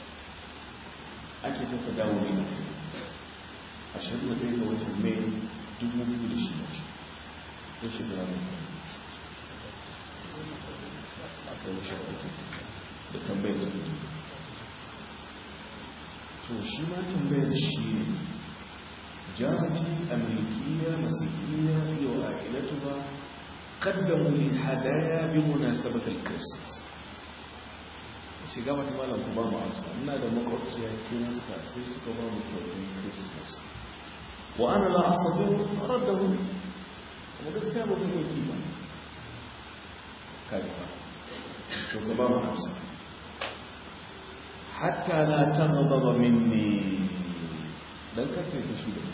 ake tafa dawo ne a shirin da ɗaya ga watan mai dubu biyu da shi mace ko shekara ne a kai shekara da tambayar da to shi ma tambayar shi ne jarati amurkiya masihiyya yau a ilatu ba kaddamu li hadaya bi munasabatul christmas shiga mata malam ku ba mu amsa ina da makwabciya kirista sai suka ba mu kyautin christmas wa ana la asabu raddahu kuma gaskiya ba kuma yi ba kai ba to ka ba mu amsa hatta la taghdaba minni dan ka kai fushi da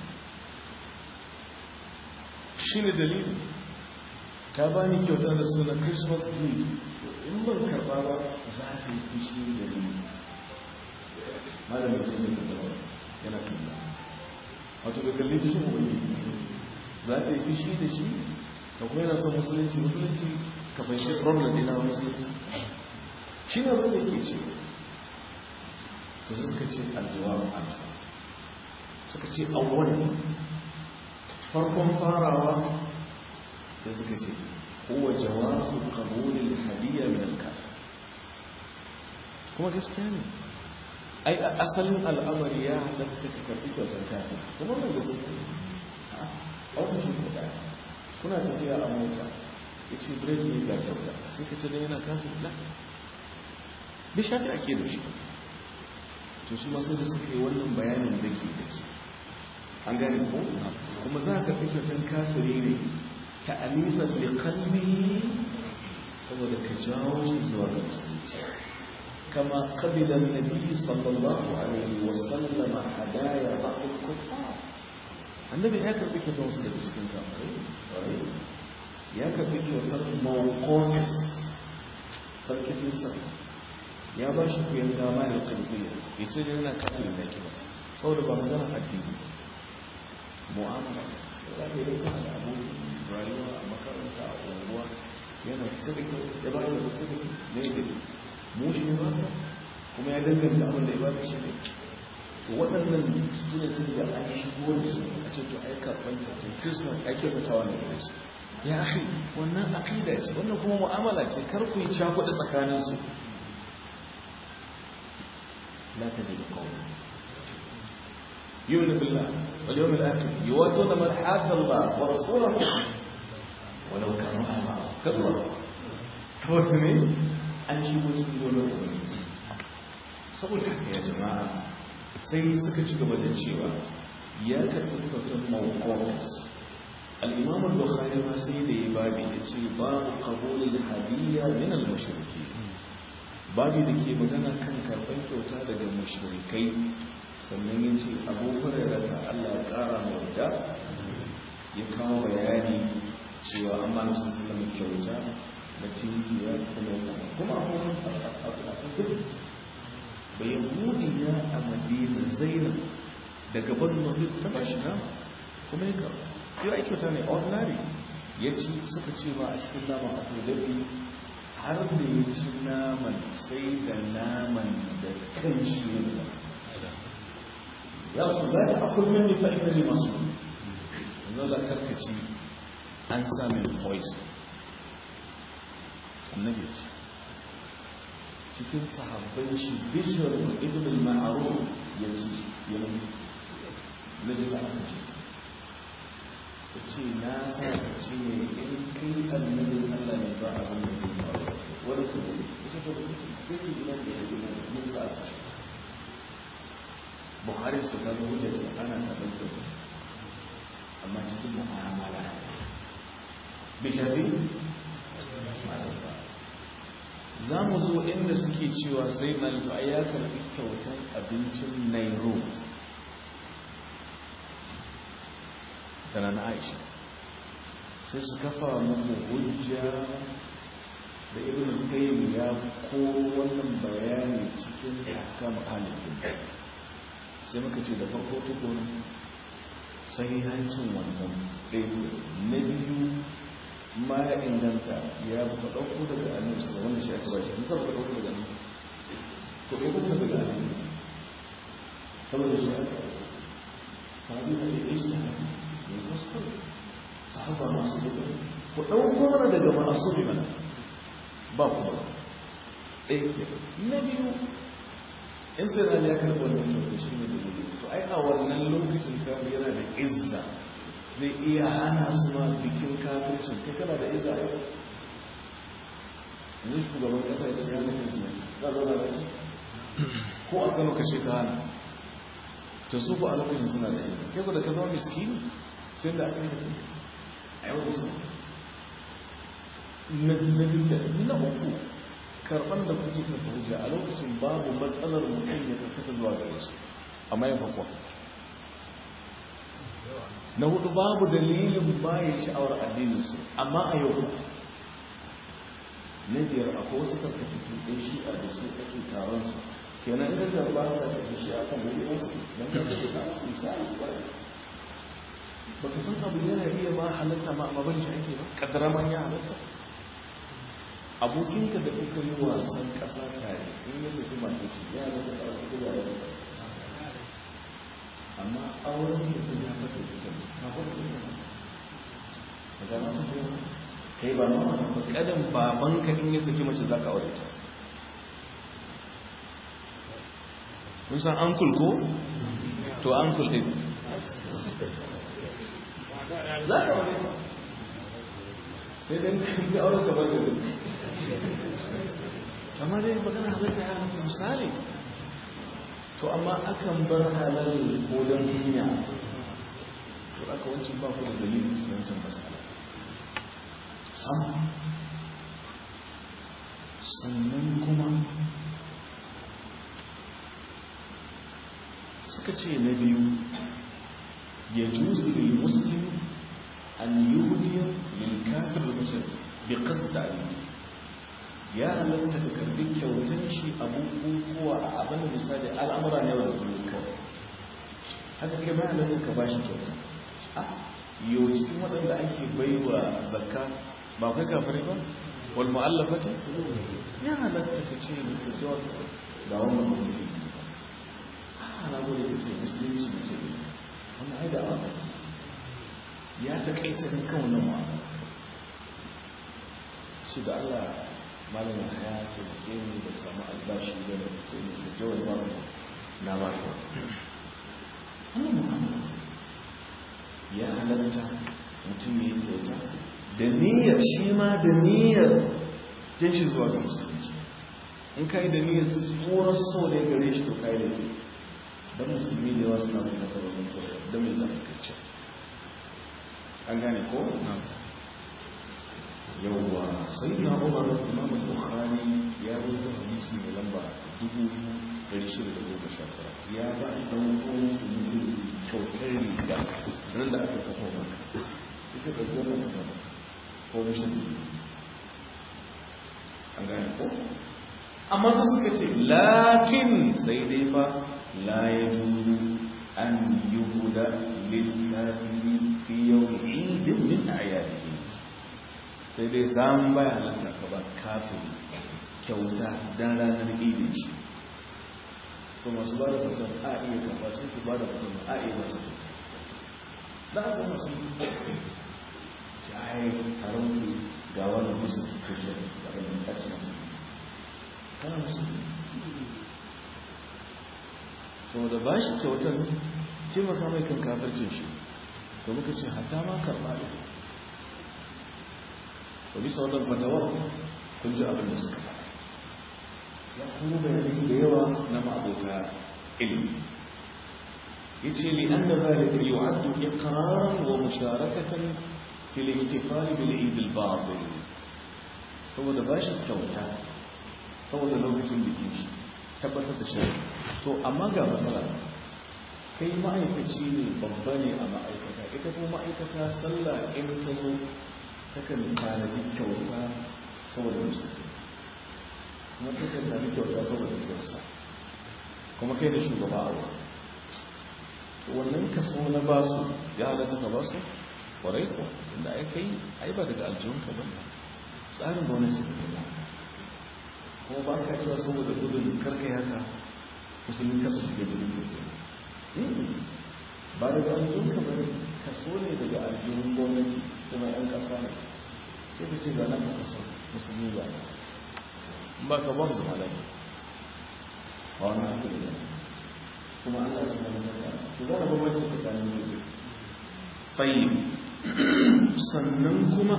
shi ne dalili ta bani kyauta da sunan christmas eve in ban karba ba za ta yi fushi da ni malamin tuzin da dawa yana tunda wato ga kalli fushin wani za ta yi fushi da shi da kuma yana son musulunci musulunci ka fahimci problem ɗina wa musulunci shi ne wanda ke ce to suka ce aljawar amsa suka ce awwal farkon farawa sai suka ce huwa jawazu qabulil hadiyya min al-kafir kuma gaskiya ne ai asalin al'amari ya halatta ka karbi kyautar kafin kuma mai gaskiya ne a wata shi kuɗa kuna tafiya a mota ya ce break ne ga kyauta sai ka ce don yana kafin la bi shafi ake da shi to su masu da suka yi wannan bayanin da ke take an gane ko kuma za ka fi kyautar kafiri ne ta'alifan da kalbi saboda ka jawo shi zuwa ga musulunci kama qabila an-nabi sallallahu alaihi wa sallam hadaya ba'd al-kuffar annabi ya karbi kyautar wasu daga cikin kafirai ya karbi kyautar mawqotis sarkin nisa ya ba shi kuyan gama da kalbiya ya ce da yana kafirin da kiba saboda ba magana addini mu'amala za ka yi kana da abokin rayuwa a makaranta a unguwa yana sadaka ya ba da sadaka ne da mu shi ba kuma ya danganta abin da ya ba da shi ne to waɗannan su ne sun da an shigo da su a ce to ai karɓar kyautar kirisman ake fitawa ne da su ya akhi wannan aqida ce wannan kuma mu'amala ce kar ku yi cakuɗa tsakanin su la tabi'u qawlan يؤمن بالله واليوم الآخر يودون من حاد الله ورسوله ولو كانوا آباءهم كبر saboda ne an shigo cikin gonar ubangiji saboda haka ya jama'a sai suka ci gaba da cewa ya karɓi kyautar mawqafis al-imam al-bukhari ma sai da ya babi ya ce babu qabulul hadiyya min al-mushriki babi da ke magana kan karɓar kyauta daga mushrikai sannan ya ce abu hurairar ta Allah ya ƙara wadda ya kawo bayani cewa an ba nasu sallama kyauta na tinkiya kuma kuma abubuwan abubuwan bayan mudiya a madina zainab daga banu ta ba shi nama kuma ya kawo yau ai kyauta ne ordinary ya ci suka ce ba a cikin nama akwai dabi har da ya ci naman sai da naman da kan shi ne ya su za ta akwai mini fa'ina ne masu yanzu da karkaci an sami poison annabi ce cikin sahabban shi bishiyar ibn al-ma'aruf ya ci ya mutu na bisa aka ce ta ce na sa ka ce ne in kai annabin allah ne ba abin da zai faru wani kuma ita ta zai yi ina da ya gina da mun sa aka ce buhari su kaga hujjar ce ana karɓar da amma cikin mu'amala bishafi za mu zo inda suke cewa sai na yi a ya karɓi kyautar abincin nairobi tana na aisha sai su kafa muku hujja da ibn qayyim ya ko wannan bayani cikin ahkam halin sai muka ce da farko tukun sahihancin wannan ɗaya na biyu ma ya inganta ya buka ɗauko daga annabi sallallahu wanda shi aka bashi nisa buka ɗauko daga annabi to ko kuma daga annabi saboda shi aka sahabi da ya yi ne kuskure sahaba masu duka ku ɗauko mana daga masu mana ba ku ba ɗaya ke na biyu in sai da ya karɓi wannan kyautu shi ne da gudu to ai a wannan lokacin sahabi yana da izza zai iya hana su ma bikin kafircin kai kana da iza yau yanzu shugaban kasa ya ce ya zama su mace za zauna da shi ko a kano kashe ka hana ta su ku a lokacin suna da iza kai ku da ka zama miskini sai da aka yi da a yau da su na duka na uku karɓar da kuke ka hujja a lokacin babu matsalar mutum ya karkata zuwa gare su amma ya fakwa na hudu babu dalilin bayan sha'awar addininsu amma a yau na biyar akwai wasu karkatattun ɗin shi'a da su ake taron su kenan da da ba ta tafi shi a kan wani wasu don ka tafi ta su misali ba ba ka san abu yana iya ma halatta ma amma bane shi ake ba kaddara man ya halatta abokinka da kuka yi wasan ƙasa tare in ya saki mata shi ya halatta da abu da ya amma auren da sun ya fata ita na fata ita ba ga na fata kai ba ma ba kadan baban ka in ya saki mace zaka aure ta kun san uncle ko to uncle din za ka aure ta sai dan ka aure ka bar da amma dai magana halatta ya halatta misali to amma akan bar halal ko don duniya to aka wancan ba ku da dalilin cikin wancan masala sam sannan kuma suka ce na biyu ya juzu lil muslim an yuhdiya lil kafir muslim bi qasd ta'lim ya halatta ka karbi kyautar shi abubuwa a abin da misali al'amura ne wanda kullum kawai haka kai ba halatta ka ba shi kyauta a yau cikin waɗanda ake bai wa zakka ba kai kafari ba wal mu'allafati ya halatta ka ce mr george ga wannan mutum a na gode ka ce musulunci mutum wannan ai da awa ya taƙaita ne kan wannan mu'amala shi da Allah malamin ya ce ke ne da samu albashi da da ke ne da jawar ba na ba ka ya halatta mutum ya yi kyauta da niyyar shi ma da niyyar jan shi zuwa ga musulunci in ka yi da niyyar tsoron so ne gare shi to ka yi da ke don musulmi da yawa suna mai nafa babban kyauta don mai zama kacce an gane ko? yawwa sai na umar imam al-bukhari ya rubuta hadisi mai lamba 1619 ya ba dan uwan mutum kyautar riga ran da aka kafa maka ita da goma ta ko rashin an gane ko amma su suka ce lakin sai dai fa la yajuzu an yuhuda lil kafiri fi yawm eid min a'yadihi sai dai zan baya halatta ka ba kafin kyauta don ranar idin shi so masu ba da mutum a iya kafa sai ku ba da mutum a iya ba su da aka masu jaye taron ku ga wani musu kushe da wani ƙarci masu kana musu saboda ba shi kyautar taimaka mai kan kafircin shi to muka ce hata ma karɓa da to bisa wannan fatawar kun ji abin da suka faɗa ya kuma bayanai da yawa na ma'abota ilmi ya ce li an da zalika yu'addu iqraran wa musharakatan fil ihtifal bil eid al batil saboda ba shi kyauta saboda lokacin bikin shi tabbatar da shi to amma ga matsala kai ma'aikaci ne babba ne a ma'aikata ita kuma ma'aikata sallah in ta zo takan tanadi kyauta saboda musu kuma takan tanadi kyauta saboda kyauta kuma kai da shugaba a wani wannan kaso na basu ya halatta ka basu kwarai ko tunda ai kai ai ba daga aljihunka ba tsarin da wani su ne kuma ba ka cewa saboda gudun karkai haka musulmi kasa shiga jirgin da ba daga aljihun ka bane kaso ne daga aljihun gwamnati kuma yan kasa ne sai ka ce zanen ka kaso musulmi ba ba ka ba mu zama lafiya ba wani haka ne kuma allah su zama lafiya to za a bambanci tsakanin yau fayi sannan kuma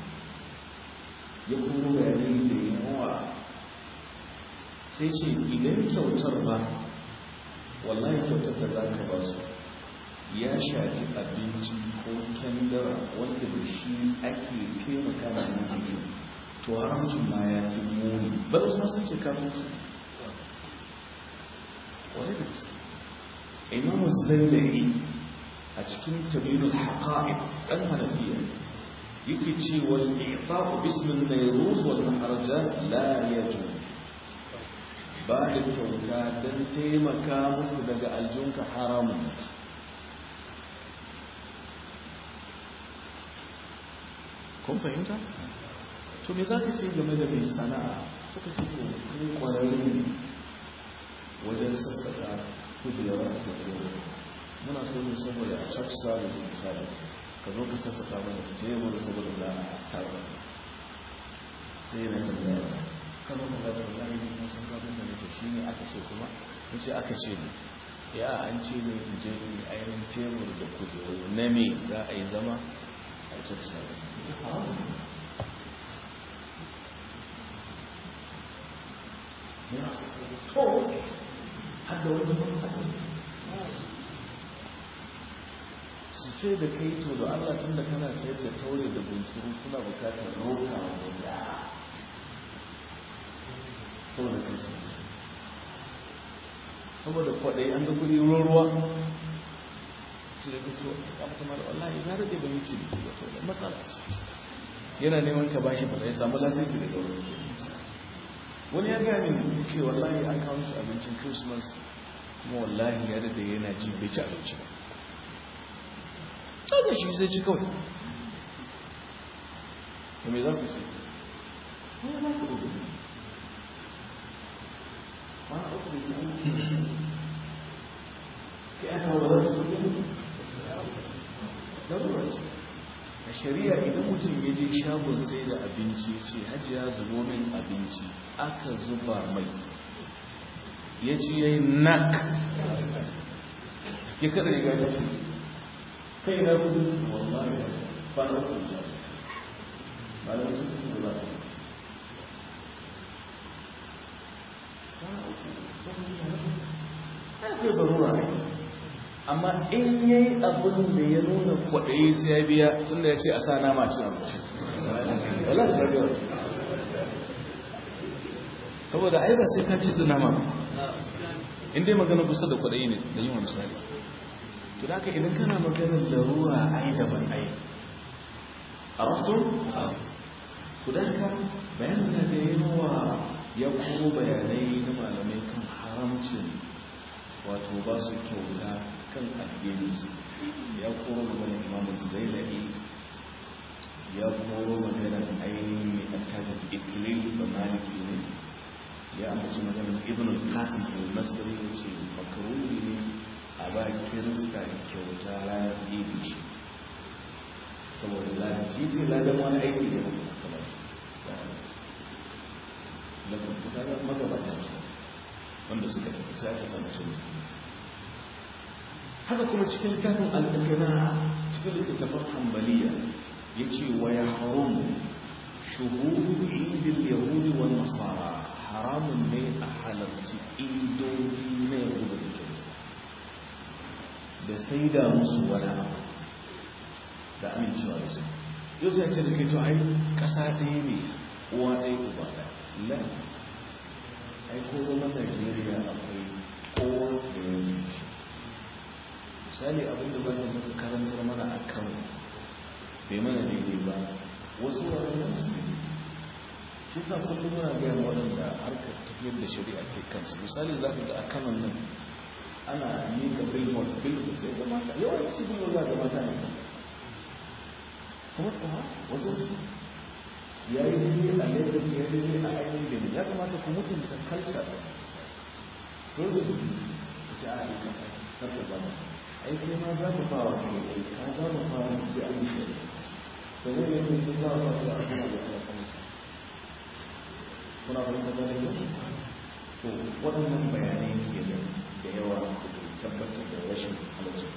ya kuma bayanai da yawa sai ce idan kyautar ba wallahi kyautar da za ka ba su ya shafi abinci ko kyandara wanda da shi ake taimaka da nan abin to haramcin ma ya fi muni ba da sun ce kafin su wani da gaske imamu zailai a cikin tabirul haqa'iq dan hanafiya yake cewa al-i'ta'u bismin nayruz wal maharaja la yajuz ba da kyauta don taimaka musu daga aljunka haramun kun fahimta? to me za ka ce game da mai sana'a suka ce ko kun kwararri wajen sassaka kujerar da tero muna so ne saboda a church service misali ka zo ka sassaka mana tebur saboda da taro sai yana tambaya ta kama da zata wallahi ne kan san gabin da nake shi ne aka ce kuma in ce aka ce ne ya an ce ne in je ne ainihin tebur da kujeru na me za a yi zama a church service to hadda wani su ce da kai to da Allah tun da kana sayar da taure da bunsuru suna bukatar roka wanda saboda christmas saboda kwaɗai an ga kudi ruwa ce da fito a mata mara wallahi ya rage da wuce da ke wato da matsala ce yana neman ka bashi ba ya samu lasisi daga wurin wani ya gaya min ce wallahi an kawo shi abincin christmas kuma wallahi ya rage yana ji bai ci abinci ba da shi zai ci kawai to me za ku ce kuma za ku rubuta mana uku da cikin ke aka ba za su ne darura ce a shari'a idan mutum ya je shagon sai da abinci ce hajiya zubo min abinci aka zuba mai ya ci ya yi nak ya kada riga ta fi kai na kudu su wallahi ba na uku da ba da wasu kudu da ba akwai barura ne amma in ya yi abin da ya nuna kwaɗayi sai ya biya tun da ya ce a sa nama cin abinci wala ta biya saboda ai ba sai ka ci da nama in dai magana kusa da kwaɗayi ne da yin misali to da idan kana maganar larura ai daban ai a raftun ku da ka bayanin da yawa ya kuma bayanai na malamai kan haramcin wato ba su kyauta kan addininsu ya koro maganar imamun zailai ya koro maganar ainihin ikilil da maliki ne ya ambaci maganin ibn al-qasim al-masri ya ce makaruni ne a ba kirista kyauta ranar ibi shi saboda lalaki ce ladan wani aiki da mutum kamar da kuma da magabatan su wanda suka tafi sai aka samu canji haka kuma cikin littafin al-ikna cikin littafin hanbaliya yace wa ya harum shuhudu idil yahudi wa nasara haramun ne a halarci idodi na yahudu da kirista da sai da musu wani abu da amincewa da su yau sai ce da kai to ai kasa ɗaya ne uwa ɗaya uba ɗaya la ai ko zaman najeriya akwai kowa da ya yi misali abinda ba da muka karantar mana a kan bai mana daidai ba wasu wuraren da musulmi shi sa kullum muna gaya waɗanda harkar tafiyar da shari'a ce kansu misali za ka ga a kanan nan ana miƙa billboard billboard sai ga mata yawanci billboard za ga mata ne kuma tsawa wasu ya yi daidai a lagos ya yi daidai a ainihin da ya kamata ku mutunta kalca da so da su ku ci a yi kasa karka zama aiki ma za ku fara kuma ce ka za mu fara sai an yi shari'a to ne ne ne za a fara a kuma da kuma kansa kuna fahimta da ne to waɗannan bayanai ke da da yawa da tabbatar da rashin halittu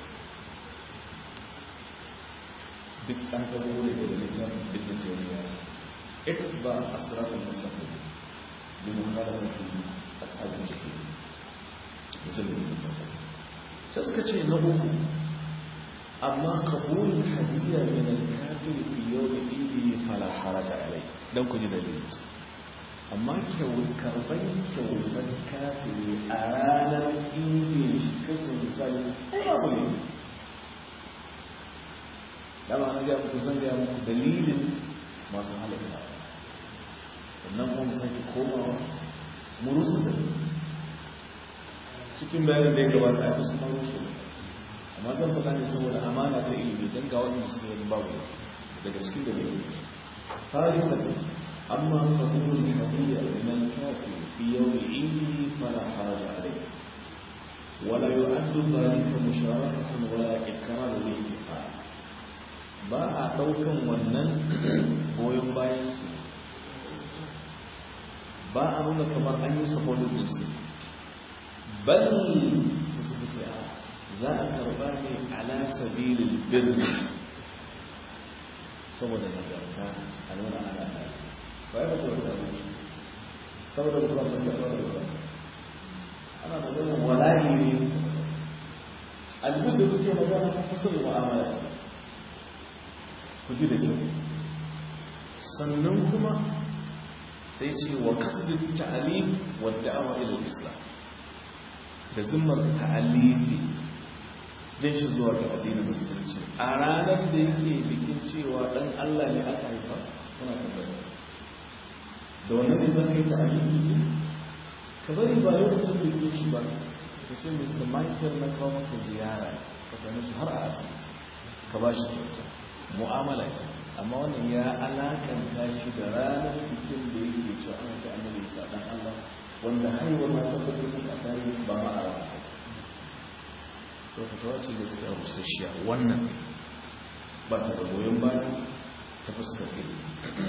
duk an gabo da da littafin duk da teoriya اتبع أسرار المستقيم بمخالفة أصحاب الجحيم مجلد سأسكتشي نبوه أما قبول الهدية من الكافر في يوم إيده فلا حرج عليه دون كجد الجنس أما كو كربين كو الكافر أرانا إيده كسر مثال أي أبو لما أنا جاء بكسان جاء دليل masu halitta sannan kuma sake komawa murusu da cikin bayanin da ya gabata a kusa marusu amma zan faɗa ne saboda amana ta ilimi don ga wani musu ne babu daga cikin da bai fari da amma fahimul hadiyya liman kafi fi yawmi idi fala haraja alayhi ولا يعد ذلك مشاركة ولا إكرام للاتفاق ba a ɗaukan wannan goyon bayan su ba a nuna kamar an yi sabonin musu bal su suka ce a za a karba ne ala sabilin birni saboda nagarta a nuna ana ta ba ya bata wata ne saboda ba ba ta ba ba ana magana wala'i ne albin da kuke magana ta fasar mu'amala ku ji da kyau sannan kuma sai ce wa kasdin ta'alif wa da'awa ila islam da zimmar ta'alifi jan shi zuwa ga addinin musulunci a ranar da yake bikin cewa dan Allah ne aka haifa kuna tabbata da wannan ne zan kai ta'alifi ka bari ba lokacin da yake shi ba ka ce Mr. Michael na kawo maka ziyara ka same shi har a asibiti ka ba shi kyauta mu'amala ce amma wannan ya alakanta shi da ranar bikin da yake cewa an ga annabi isa dan Allah wanda haihuwar ma tabbatar da tarihi ba ma a ranar so ka tawa ce da suka rusasshiya wannan ba ta da goyon baya ta fuskar ilimi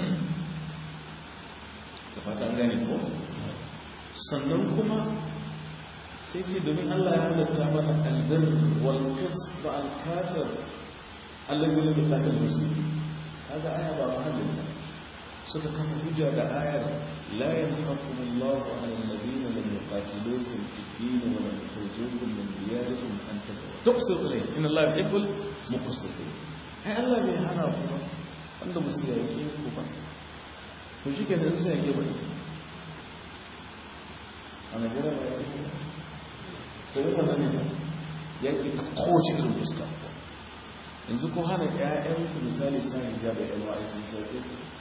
da fata an gane ko sannan kuma sai ce domin Allah ya halatta mana albir wal qisd al kafir Allah ya lubu lakan musulmi kaga aya ba mahallin suka kafa hujja da ayar la yanhaqu Allahu 'ala alladhina lam yuqatilukum fid din wa lam yukhrijukum min diyarikum an tuqsitu ilayhim inna Allaha yuhibbul muqsitin ai Allah bai hana ku ba wanda musu yake ku ba to shi ke da sai yake ba ana gura ba yake to yana nan yake ta kowace irin fuska yanzu ko hana ƴaƴanku misali sa hijabi ɗan wa'i sun sauke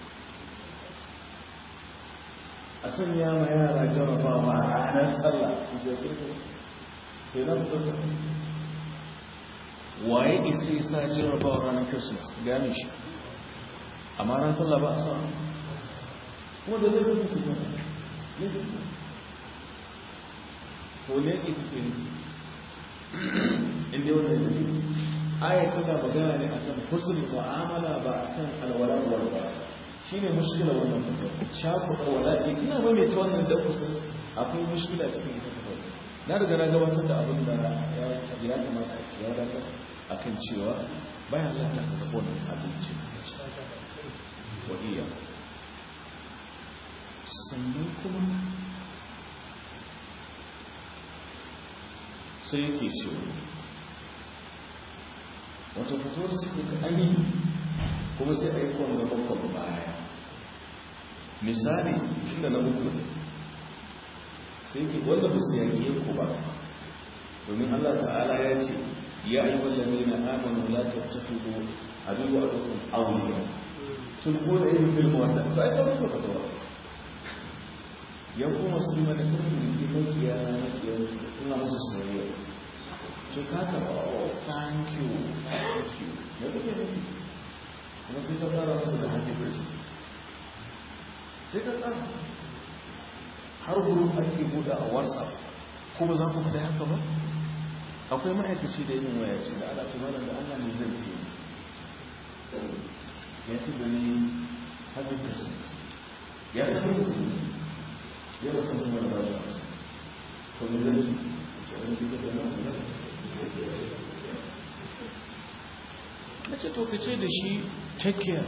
a sanya ma yara jarabawa a ranar sallah su sauke ku ke nan kuka waye isa yi sa jarabawa ranar christmas gane shi amma ran sallah ba a sa kuma da laifin su ba laifin to ne ke kuke ne inda wani ne aya tana magana ne akan husnul mu'amala ba akan alwala wal ba shine mushkila wannan fasara shafu alwala ina ba mai ta wannan dan kusan akwai mushkila cikin ita fasara na riga na gabatar da abin da ya kamata a ciya da akan cewa bayan lanta ka zaɓo wannan abinci wa iya sannan kuma sai yake cewa wata fitowar suke ka amini kuma sai a yi kwanga bakon baya misali tunda na uku sai ke wanda ba su yaƙi ku ba domin allah ta'ala ya ce ya yi wallabe na amonu la tattakido abin wa ɗaukun aure tun ko da yin bilmu wanda ba ya ɗauka fitowa ya kuma su bi mana kan mulki makiya na makiya ina musu soyayya to kaka ba oh thank you thank you me kuke nufi kuma sai ka fara masa da happy birthday sai ka tsara har gurin ake buɗe a whatsapp kuma za ku fita haka ba akwai ma'aikaci da yin waya ce da ala tumanin da allah ne zai ce ya ci gani happy birthday ya san mutum ya rasu ne wani ba da ko ne zai ce wani gida da nan na ce to ka ce da shi take care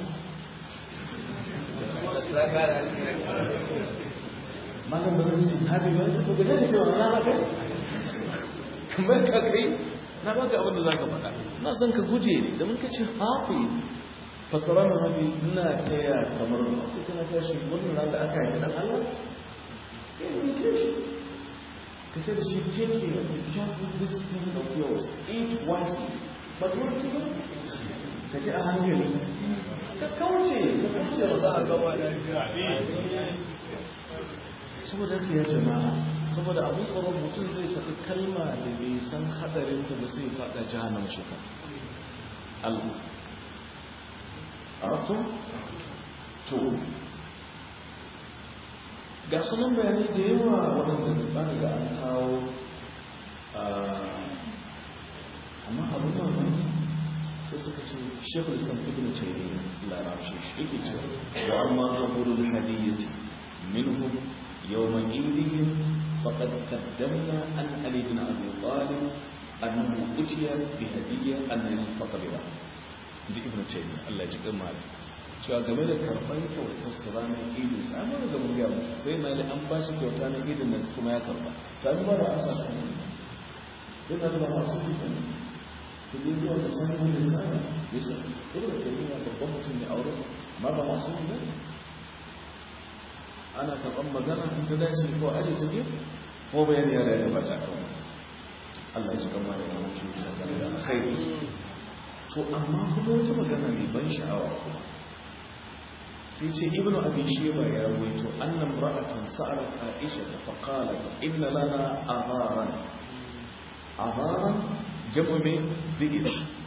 malam da zai habi ba to ga dai cewa na haka tambayar ka kai na baka abin da zaka faɗa na san ka guje ne da mun ka ce hafi fasara na hafi ina taya kamar kai kana taya shi wannan ran da aka yi dan Allah kai ne ke shi ka ce da shi take care of this season of yours eat wisely but what is it ka ce a hankali ka kauce ka kauce ba za a gaba da saboda haka ya jama'a saboda abin tsoron mutum zai faɗi kalma da bai san hadarinta ba sai faɗa jihannan shuka Allah a rato? to ga sunan bayanai da yawa waɗanda ba da an kawo amma abin mamaki sai suka ce shekul islam ibn taymiya larabci yake cewa wa amma qabrul hadiyyati minhum يوم عيدهم فقد قدمنا عن علي بن ابي طالب انه اتي بهديه ان ينفق بها ji ibn taymiya Allah ji kan mali cewa game da karban kyautar su ranar idin sa amma da mun ga sai na da an ba shi kyauta na idin nan kuma ya karba to an ba da an sa shi yana da masu kuɗi ku je zuwa da san mun da sana yasa ibn taymiya babban mutum ne aure amma ba masu kuɗi ana karɓar magana in ta dace ko aje ta gefe ko bayan yara ya bata kan Allah ji kama da yawan shi shakar da alkhairi to amma kuma wata magana mai ban sha'awa kuma sai ce ibnu abi sheba ya rawaito annam ra'atan sa'alat aisha fa qalat inna lana abaran abaran jamu min dhikr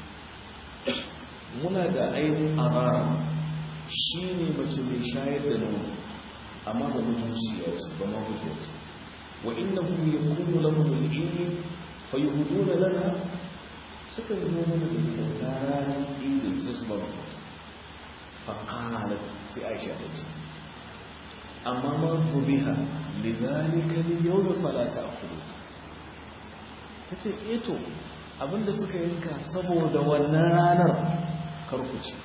muna da ainihin abaran shine mace mai shayar da nono amma ba mutunciya ce ba ma mutuwa ce wa innahu yakunu lahum al-ilm fa yuhduna lana suka yi mana da kyauta ranar idin sai su ba mu kyauta fa qalat sai Aisha ta ce amma ma bubiha lidhalika al-yawm fala ta'kulu tace eh to abinda suka yanka saboda wannan ranar karkuci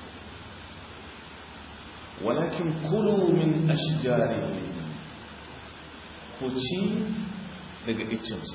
walakin kulu min ashjarihim ku ci daga iccinsu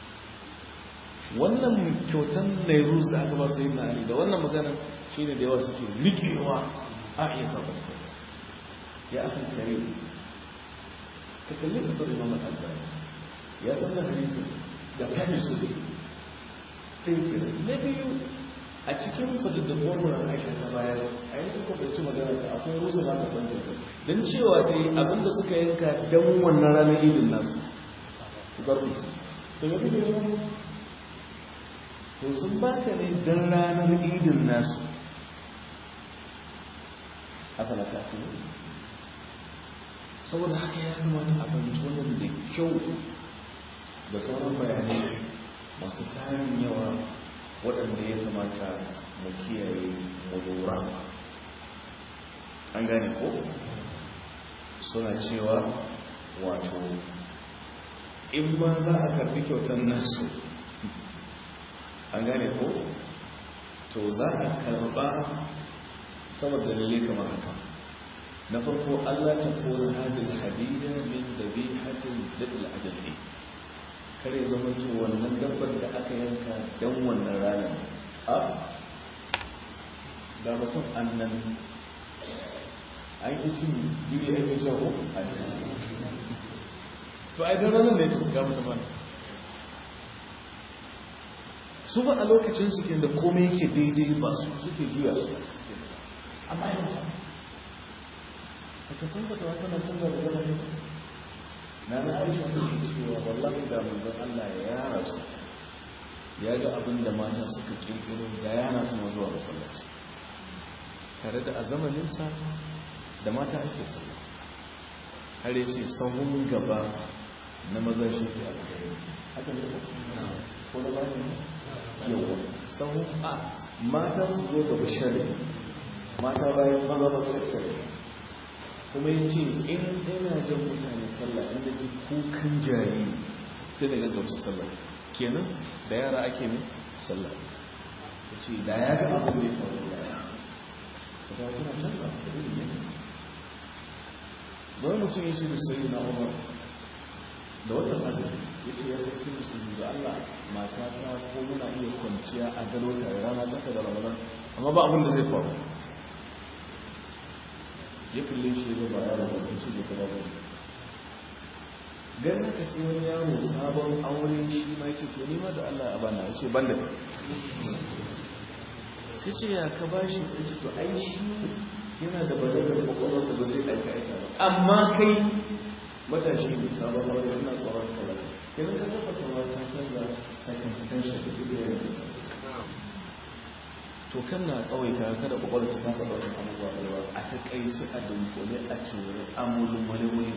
wannan kyautan nairus da aka ba su yi na ali da wannan magana shi ne da yawa suke rikewa a iya karɓar kyauta ya aka kare ka kalli ka tsari mamman albani ya san da hadisi da kame su ne sai ke na biyu a cikin fadaddabuwar wurin aisha ta bayar a yankin kwakwaci magana ta akwai rusa na da ɓangar don cewa ta yi abinda suka yanka don wannan ranar idin nasu barku to ya fi da yawan to sun baka ne don ranar idin nasu aka na kafin saboda haka ya kamata a fahimci wannan da kyau da sauran bayanai masu tarin yawa waɗanda ya kamata mu kiyaye mu lura an gane ko suna cewa wato in ma za a karbi kyautar nasu an gane ko to za a karba saboda dalilai kamar haka na farko Allah ta kone hadin hadida min dabihatin dadil adalci kare zama to wannan dabbar da aka yanka don wannan ranar a ga mutum annan an yi cin biyu ya yi jago a cikin to a idan ranar ne ta ga mutum ana su ba a lokacin su da komai yake daidai ba su suke juya su amma yanzu aka san fata wata na canza da zama ne na na aisha ta ke cewa wallahi da manzon Allah ya yara su ya ga abin da mata suka kirkiro da yana su zuwa masallaci tare da a zamaninsa da mata ake sallah har yace sahun gaba na maza shi ke alkhairi haka ne ko da bani yawa sahun a mata su zo gaba shari mata bayan maza ba shari kuma ya ce in ina jan mutane sallah inda ji kukan jari sai da gaggauta sallah kenan da yara ake ne sallah ya ce da ya ga abin da ya faru da ya ga kuna canza da ne wani mutum ya ce da sai na umar da watan azumi ya ce ya sarki musulmi da allah mata ta ko muna iya kwanciya a gado tare rana tsaka da ramadan amma ba abin da zai faru ya kalle shi ya ba yaro ba shi da kuma ba ganin ka sai wani yaro sabon aure shi ma yace to ni ma da Allah a bana yace ban da sai ce ya ka bashi yace to ai shi yana da balagar kokolon da ba zai aika aika ba amma kai matashi ne sabon aure suna tsoron talaka kenan ka tabbata wa ta canza circumstantial da zai yi to kan na tsawaita kada kwakwalwa ta fasa ɗaukar abubuwa da yawa a ta kaici a dunkule a cire amulin wani wuri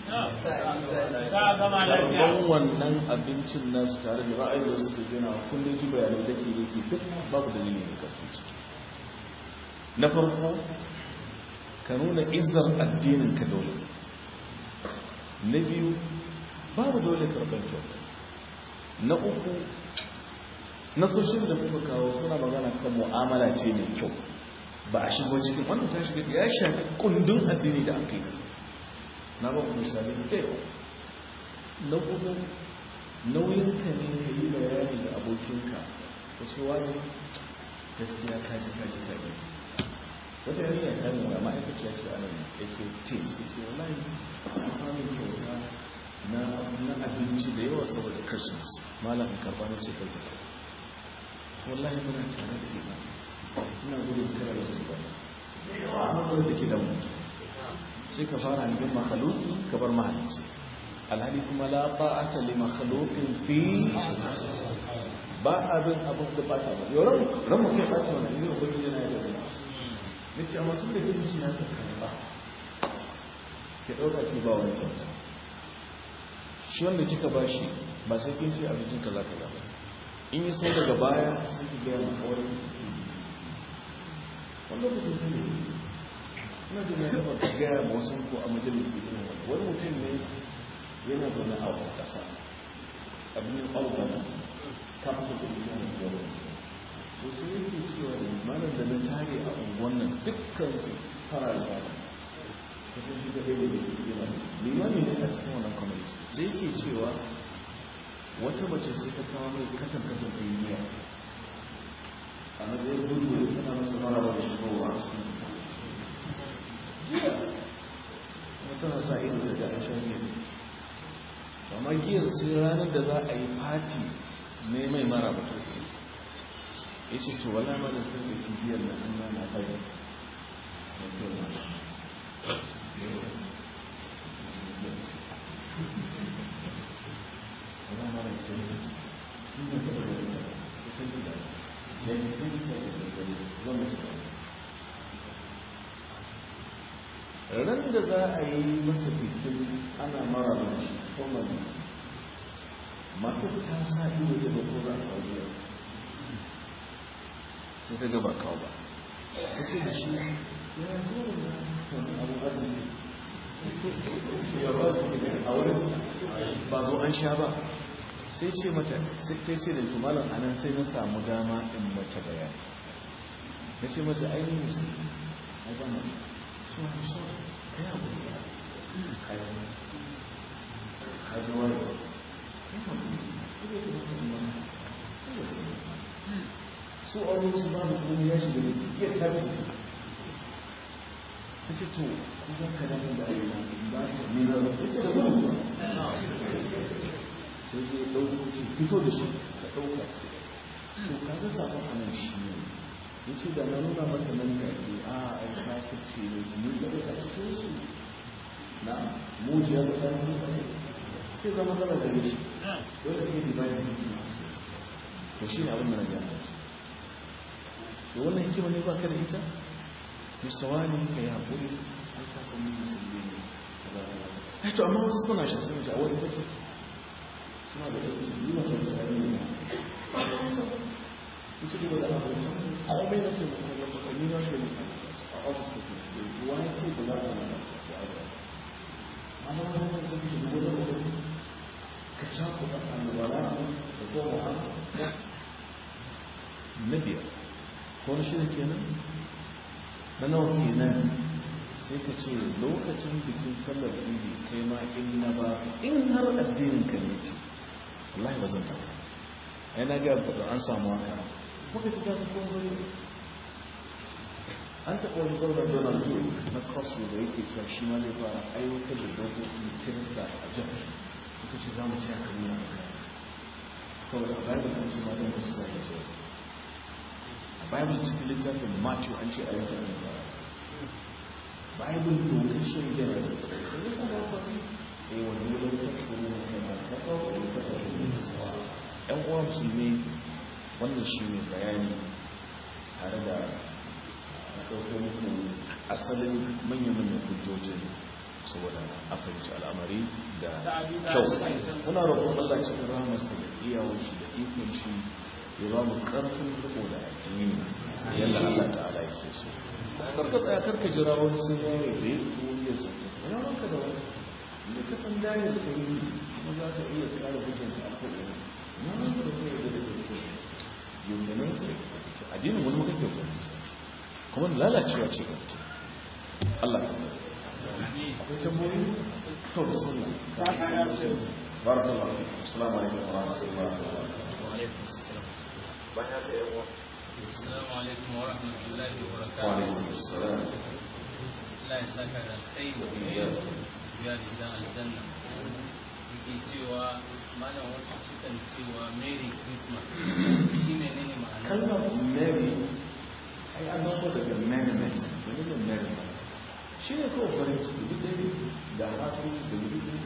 karban wannan abincin nasu tare da ra'ayi da suke gina kullum ji bayanai da ke yake duk babu dalili ne kasu ciki na farko ka nuna izar addinin ka dole na biyu babu dole karɓar kyauta na uku nasoshin da kuka kawo suna magana kan mu'amala ce mai kyau ba a shigo cikin wannan ta shiga ya shafi kundin addini da aka yi na ba ku misali da na kuma nauyin ka ne ka yi bayani da abokinka ka ce wani gaskiya kaji kaji kaji wata yarinya ta nuna ma'aikaciya ce a nan yake ce ce ce wallahi a kwamin kyauta na abinci da yawa saboda christmas malam karba na ce kai ta wallahi muna tare da ita ina gudun kira da su ba a matsalar da ke da mutu sai ka fara hannun makhaluki ka bar mahalicci alhali kuma la ba'ata li makhluqin fi ba abin abin da bata ba yau ran ran mu kai bata wannan ne ubangiji yana da rai nace amma tun da kin ci na ta karba ke dauka ki ba wani kyauta shi wanda kika bashi ba sai kin ci abincin kaza kaza ba in yi sau daga baya sai ki gaya ma kawai wani lokacin sai ne ina jin ya taba gaya ma wasu ko a majalisi irin wani wani mutum ne yana zaune a wata ƙasa abin albana kafin da ke yana gaba to sai yake cewa ne malam da na tare a unguwan nan dukkan su fara da bada kasan shi da ɗaya da ke yana limami ne a cikin wannan community sai yake cewa wata mace sai ta kawo mai katan katan ɗin miya a matsayin gudu da tana masa maraba da shigowa a cikin jiya kuma tana sa ido da ga shan giya amma giyar sai ranar da za a yi fati ne mai mara ba to ya ce to wala ma da sun da giyar na an nana fari ran da za a yi masa bikin ana mara da shi formally matar ta sa ido ta da ko za a kawo biyar sai ta gaba kawo ba ta ce da shi ya zo da wani abu arziki ya ba a wurin ba zo an sha ba sai ce mata sai ce da tumalan anan sai na samu dama in mace bayani na ce mata ainihin musulmi a gama so I'm sorry kai abu ya kai kaji wani su a wani su ba da kuma ya shiga da iya tabi ta ce to ku za ka damin da ayi na ba ta nuna ba ta ce da gudu ba sai dai ɗauko ce fito da shi da ɗauka sai to kaga sabon anan shi ne ya ce da na nuna mata nan take a ai kafirce ne ni da a cikin su na mujiya da ɗan mutane sai zama zama gare shi dole ne device ne to shi ne abin da na gaya shi to wannan hikima ne ba ka da ita mustawani ka yi haƙuri an ka san musulmi ne ai to amma wasu suna shi sun ji a wasu take suna da ɗauki yi wa kan tsari ne ita ce da abincin komai na ce da kuma yamma kan yi na shi a ofis da ke wani ce da za a yi da abuwa amma wani kan sai ke dubu da wani ka ca ku da alwala da kuma na biyar ko shi da kenan na nawa kenan sai ka ce lokacin bikin sallar idi kai ma in na ba in har addinin ka ne ce wallahi ba zan ta ai na ga an samu haka kuka ci tafi kuma wani an taɓa wani gwamnan donald trump na cross da yake cewa shi ma zai fara aiwatar da dokokin kirista a jihar kuka ce za mu ci a kan nuna saboda a bible an ce ma don wasu sa ya ce a bible cikin littafin matthew an ce aiwatar da bible dokar shirin yana da ya sa ba ba eh wani wurin ta tsoro na kai ma ta kawo wani ta kawo wani sawa yan uwa musulmi wannan shi ne bayani tare da ɗaukar muku asalin manya-manyan hujjojin saboda a fahimci al'amari da kyau muna roƙon Allah cikin rahamarsa da iyawar shi da ikon shi ya ba mu ƙarfin riko da addini yadda Allah ta'ala yake so karka tsaya karka jira wani sun yare da ya ko ya so ina ranka da wani da ka san dare da kai kuma za ka iya kare hujjanta a ko'ina ina ranka da kai da kai yunganin sai addinin wani muka kyautar nisa kuma lalacewa ce gabata Allah ka mai akwai tamboyi to da suna barakallahu assalamu alaikum wa rahmatullahi wa barakatuh bayan da yawa Assalamu alaikum wa rahmatullahi wa wa barakatuh. alaikum assalam Allah ya saka da kai ya da gidan aljanna. Yake cewa malam wasu sukan cewa Merry Christmas. Shi menene ma'ana? kalmar mary ai an dauko daga merriment wani ne merriment shi ne kawai farin ciki duk dai da hafi da wuri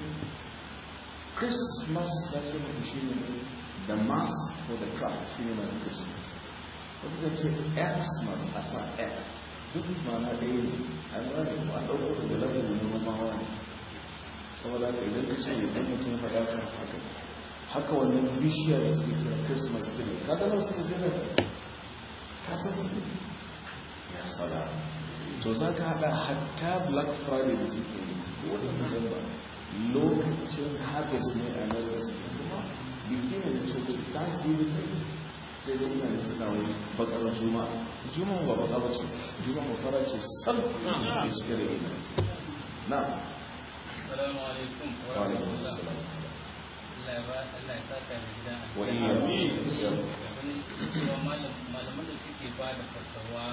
christmas ya ce muku shi ne the mass for the crowd shi ne mai christmas wasu ka ce xmas a sa x duk mana ɗaya ne an gane ko an ɗauko daga lagun wani mamawa ne saboda haka idan ka ce idan mutum faɗa kan haka haka wannan bishiya da suke kira christmas tree ka gano su ne sai na ka san ya sala to za ka haɗa hatta black friday da suke yi ko wata november lokacin harvest ne a nan da suke kuma biki ne da coci thanksgiving ne sai da mutane suna wani bakar juma'a juma'a ba baka bace juma'a fara ce sal da cike da ina na Assalamu alaikum wa wa alaikum rahmatullahi. assalam Allah ya ba Allah ya saka da gidan wa aljanna. iyyakum Wani cewa malam- malaman da suke ba da fatawa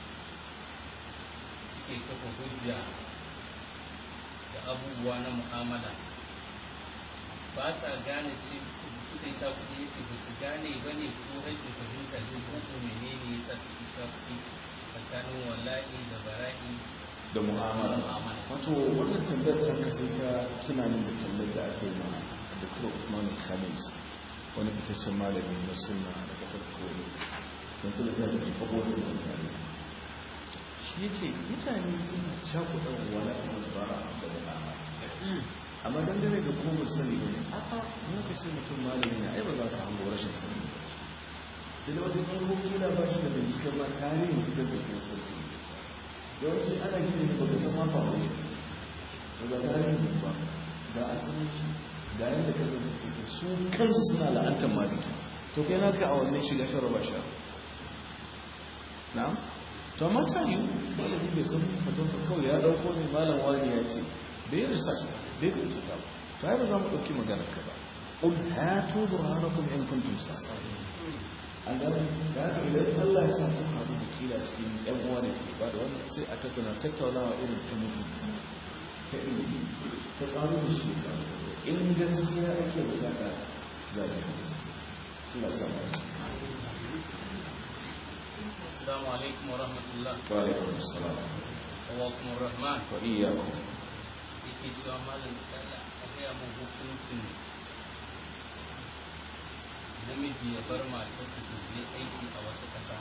suke kafa hujja da abubuwa na mu'amala ba sa gane ce suka yi takuɗi ya ce ba su gane ba ne ko rashin fahimta ne ko ko menene ya sa suke takuɗi tsakanin wallahi da bara'i da mu'amala Mu'amala. wato wannan tambayar ta kasance ta tunanin da tambayar da ake ma Dr. Usman Khamis wani fitaccen malami na sunna da kasar Kuwait sun su da ta da kwabo da mutane shi ya ce mutane suna cakuɗa wani albara da wani amma dangane da kuma sani ne a'a in ka ce mutum malami ne ai ba za ka hango rashin sani ba sai da wasu farko kila ba shi da binciken ma tarihin da zai kai sarki yawanci ana gini ne ba ka san ma faru ne ba ga tarihin ba ga asalin shi ga yadda ka zai take su kansu suna la'antar maliki to kai naka a wannan shiga shan raba sha na'am to amma ta yi malami bai san fatan ba kawai ya dauko ne malam wani ya ce bai research ba bai bincika ba ta yi ba za mu ɗauki maganar ka ba قل هاتوا برهانكم إن كنتم صادقين an gane da haka idan Allah ya sa kun haɗu da kila cikin ƴan uwa da ke ba da wannan sai a tattauna tattaunawa irin ta mutunci ta ilimi ta ƙaru da shi in gaskiya ake bukata za ta fi gaskiya Allah sa mu ci Assalamu alaikum wa rahmatullah. wa alaikum assalam Wa kuma rahman. wa iyyakum Yake cewa malam kada a gaya mu hukuncin namiji ya bar matarsa ta je aiki a wata ƙasa.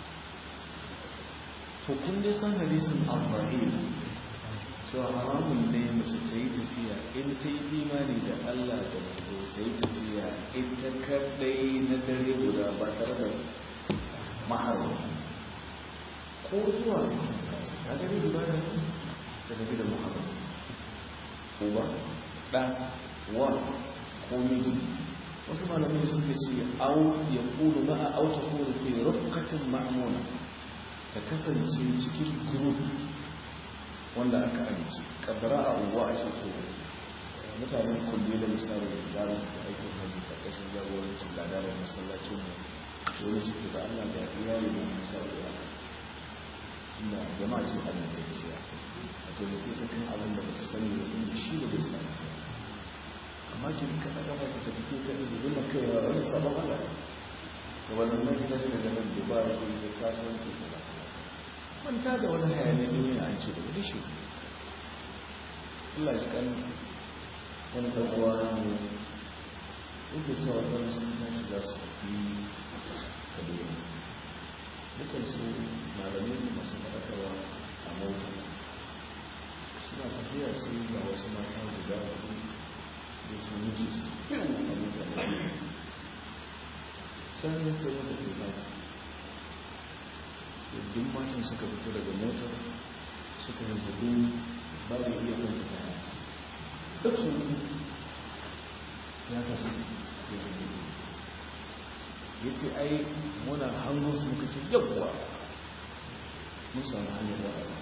to kun dai san hadisin al-zahir cewa haramun ne mace ta yi tafiya in ta yi imani da Allah da manzo ta yi tafiya ita kadai na dare guda ba tare da maharba ko zuwa ta dare guda da ta tafi da maharba uba ɗa wa ko miji wasu malamai suka ce au ya kulu ma'a au ta kulu fi rufqatin ma'muna ta kasance cikin group wanda aka amince kaddara a unguwa a ce to mutanen kulle da misali da zarar da aikin hajji karkashin jagorancin ladarar masallacin mu wani ciki da allah da iyali da misali da inda jama'a ce a nan tafiya a taimake ta kan abin da ba ta sani da tun da shi da bai sani amma ki ka daga ba ki tafi kai da zuma kai wa wani sabon allah da wannan nan ta daga nan dubai ko da kasuwanci da manta da wani hayanin duniya an ce da wani shi Allah ya kan wani ɗan'uwa ne yake cewa ɗan sun tashi za su fi kaduna dukkan su malamai da masu faɗakarwa a mota suna tafiya sai ga wasu mata guda hudu da su wuce su a mota da can ne sai wata teku duk matan suka fito daga motar suka yi zaɓi ba da iya kanta kaya duk su ya kasu ya zaɓi ya ce ai muna hango su muka ce yawwa mun samu hanyar da ƙasa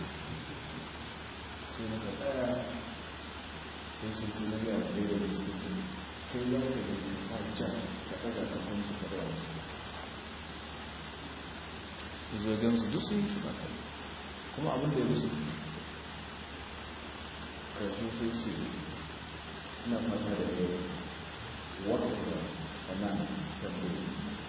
sai muka tsaya sai sai sai na gaya da daidai da su kai ya ka da sa jan ka ɗaga kafin su ka da wasu zogensu duk sun yi shi ba kai kuma abin da ya musu karshe sai ce ina fata da yau wata da kanan tambayi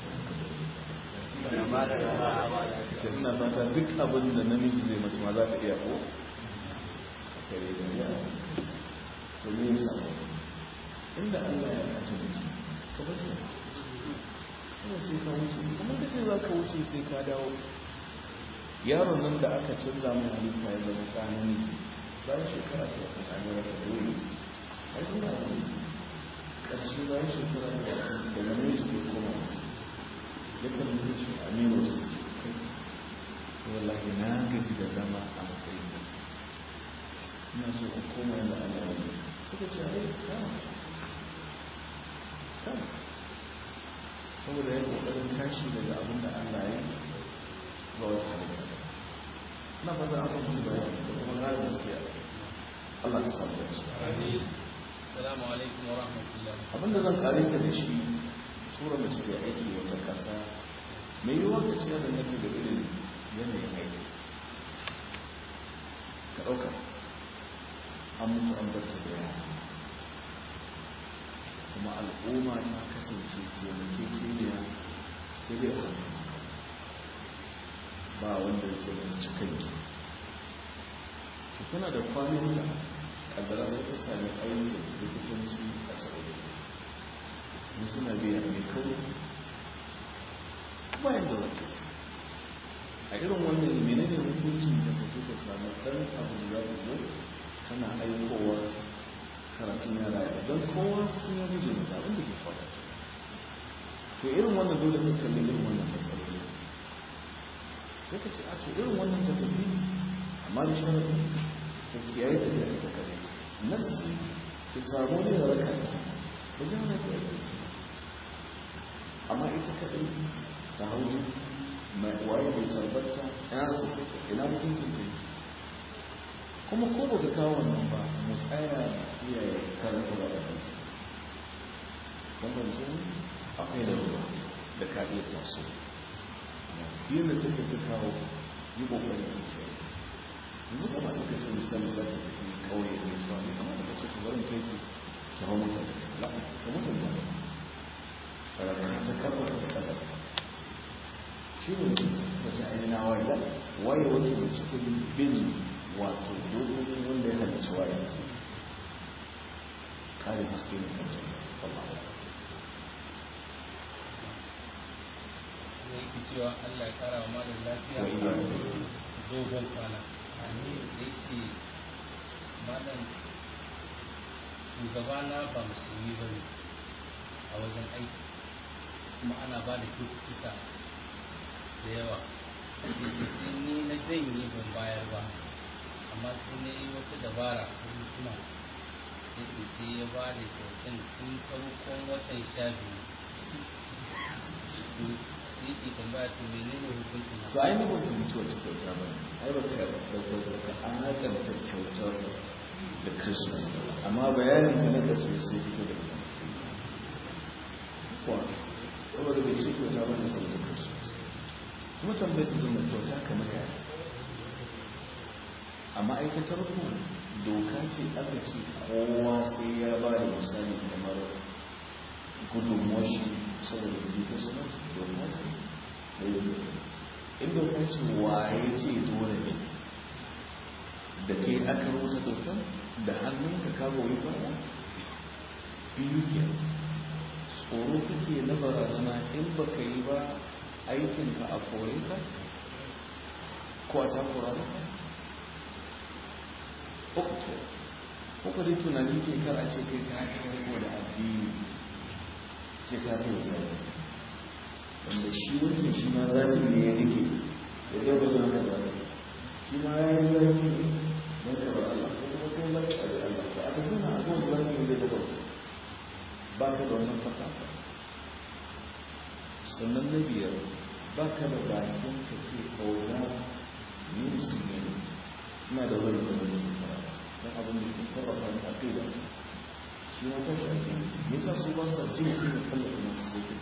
ce ina fata duk abin da namiji zai mace ma za ta iya ko a kare da ya to me yasa inda Allah ya kace mutum ka bar ta kuma sai ka wuce kuma ka ce za ka wuce sai ka dawo yaron nan da aka canza mai halitta ya zama kanin bayan shekara ta wata tsanin raka dole a yi na wani ƙarshe bayan shekara ta wata daga nan shi ke koma wasu ya kan yi shi a nemo su ce kai wallahi na gaji da zama a matsayin da su ina so in koma yadda Allah ya yi suka ce ai kama kama saboda ya kokarin tashi daga abin da Allah ya ga wata halitta na fata an kuma bayani da kuma gane gaskiya Allah ka samu da shi Assalamu alaikum wa rahmatullah. abin da zan kare ka da shi tura mace ta aiki wata kasa mai yiwuwa ka ce da nake da irin yanayin aiki ka ɗauka an mutu an bar ta da yara kuma al'umma ta kasance taimake keniya sai dai a ba wanda ya ce wani cikin ki ki kuna da kwanan da kaddara sai ta sami aikin likitanci a sauri mun suna biya mai kawo bayan da wata a irin wannan menene hukuncin da ka ka samu ɗan abu da za zo kana aikowa karatun yara ya don kowa sun yi guje mata abin da ke faɗa to irin wannan dole ka kalli irin wannan matsaloli sai ka ce a to irin wannan ka tafi amma da sharaɗin ka kiyaye tafiya ita kare nasi ki samu ne da raka ba zai hana ki amma ita kaɗai ta hauji mai waye mai sarbarta ya su ina mutuncin ta kuma ko ba ka kawo wannan ba mu tsaya iyaye karanta ba da kan kuma su akwai da ruwa da ka iya taso din da take ta kawo yi kokari da shi yanzu ba ma take ce misali za ta tafi kauye ne cewa ne kamar da kace to barin kai ku ta hawo mata da la ka mutunta kada ka ta karba ta kada shi ne da ta aina waye waye wato da cikin bin wato dokokin wanda ya halicci waye kare haske ne kan Allah ne yake cewa Allah ya kara wa malam lafiya dogon kwana amin da yake malam shugaba na ba musulmi ba ne a wajen aiki kuma ana ba da cututtuka da yawa yake sai ni na janye ban bayar ba amma sai na yi wata dabara ta hikima yake sai ya ba da kyautan tun farkon watan sha biyu yake tambaya to menene hukuncin to ai ne ba fahimci wata kyauta ba ai ba ka ka an hakanta kyautar da christmas amma bayanin da na kasu sai fito da kuwa saboda bai ce kyauta ba ne saboda christmas kuma tambayar da zama kyauta kamar yaya a ma'aikatar ku doka ce aka ce kowa sai ya ba da misali kamar gudunmuwar shi saboda rubuta suna doka ce in doka ce waye ce dole ne da ke aka rubuta dokar da hannun ka kawo yi fara biyu ke tsoro kake na barazana in baka yi ba aikinka a kore ka ko a takura ba uku ke uku dai tunani ke kar a ce kai ka ko da addini ce ka kai zai wanda shi wancan shi ma zafi ne ya rike ya gaba da haka zafi shi ma ya yi zafi ne don ka bar Allah ko kuma kai zafi a da Allah ba a tafi na a zuwa zafi ne zai gaba ba ka da wannan fata sannan na biyar ba ka da bakin ka ce kauna ni musulmi ne ina da wani da zai yi fara don abin da ke sarrafa ni a kai da ta shi ma ta shafi me yasa su ba sa jin kuma kallon masu sai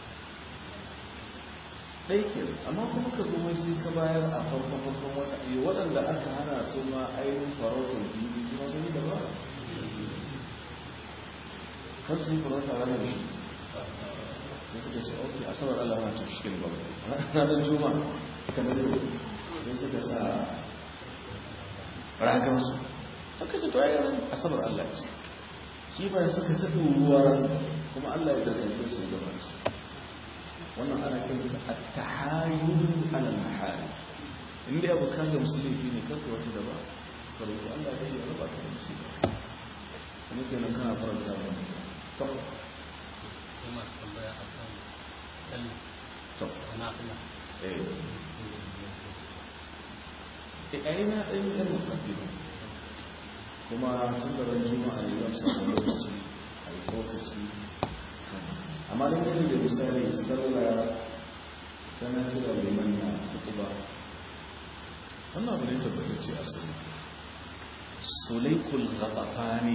ɗaikin amma kuma ka zo sai ka bayar a farkon farkon wata iya waɗanda aka hana su ma ainihin farautar biyu kuma sun yi da ba kan su yi farauta ranar shi sai suka ce ok asabar allah na tafi shi ba ranar juma kamar yau sai suka sa ragar su suka ce to ayyar asabar allah ce shi ba suka ta ruwa kuma allah ya dangane su da su wannan ana kiransa at-tahayyul ala al-mahal inda abu ka ga musulmi ne kanka wata da ba ka roki Allah ya yi raba ka da musulmi kuma kenan kana faranta ba to sai masu tambaya a kan sallah to na fila eh eh ai na dan yi dan mukaddima kuma tun da ran juma'a ne zan samu lokaci a yi tsokaci amma don gani da misali sallah tana kira liman na kutuba wannan abu ne tabbatacce a sani sulaikul ghatafani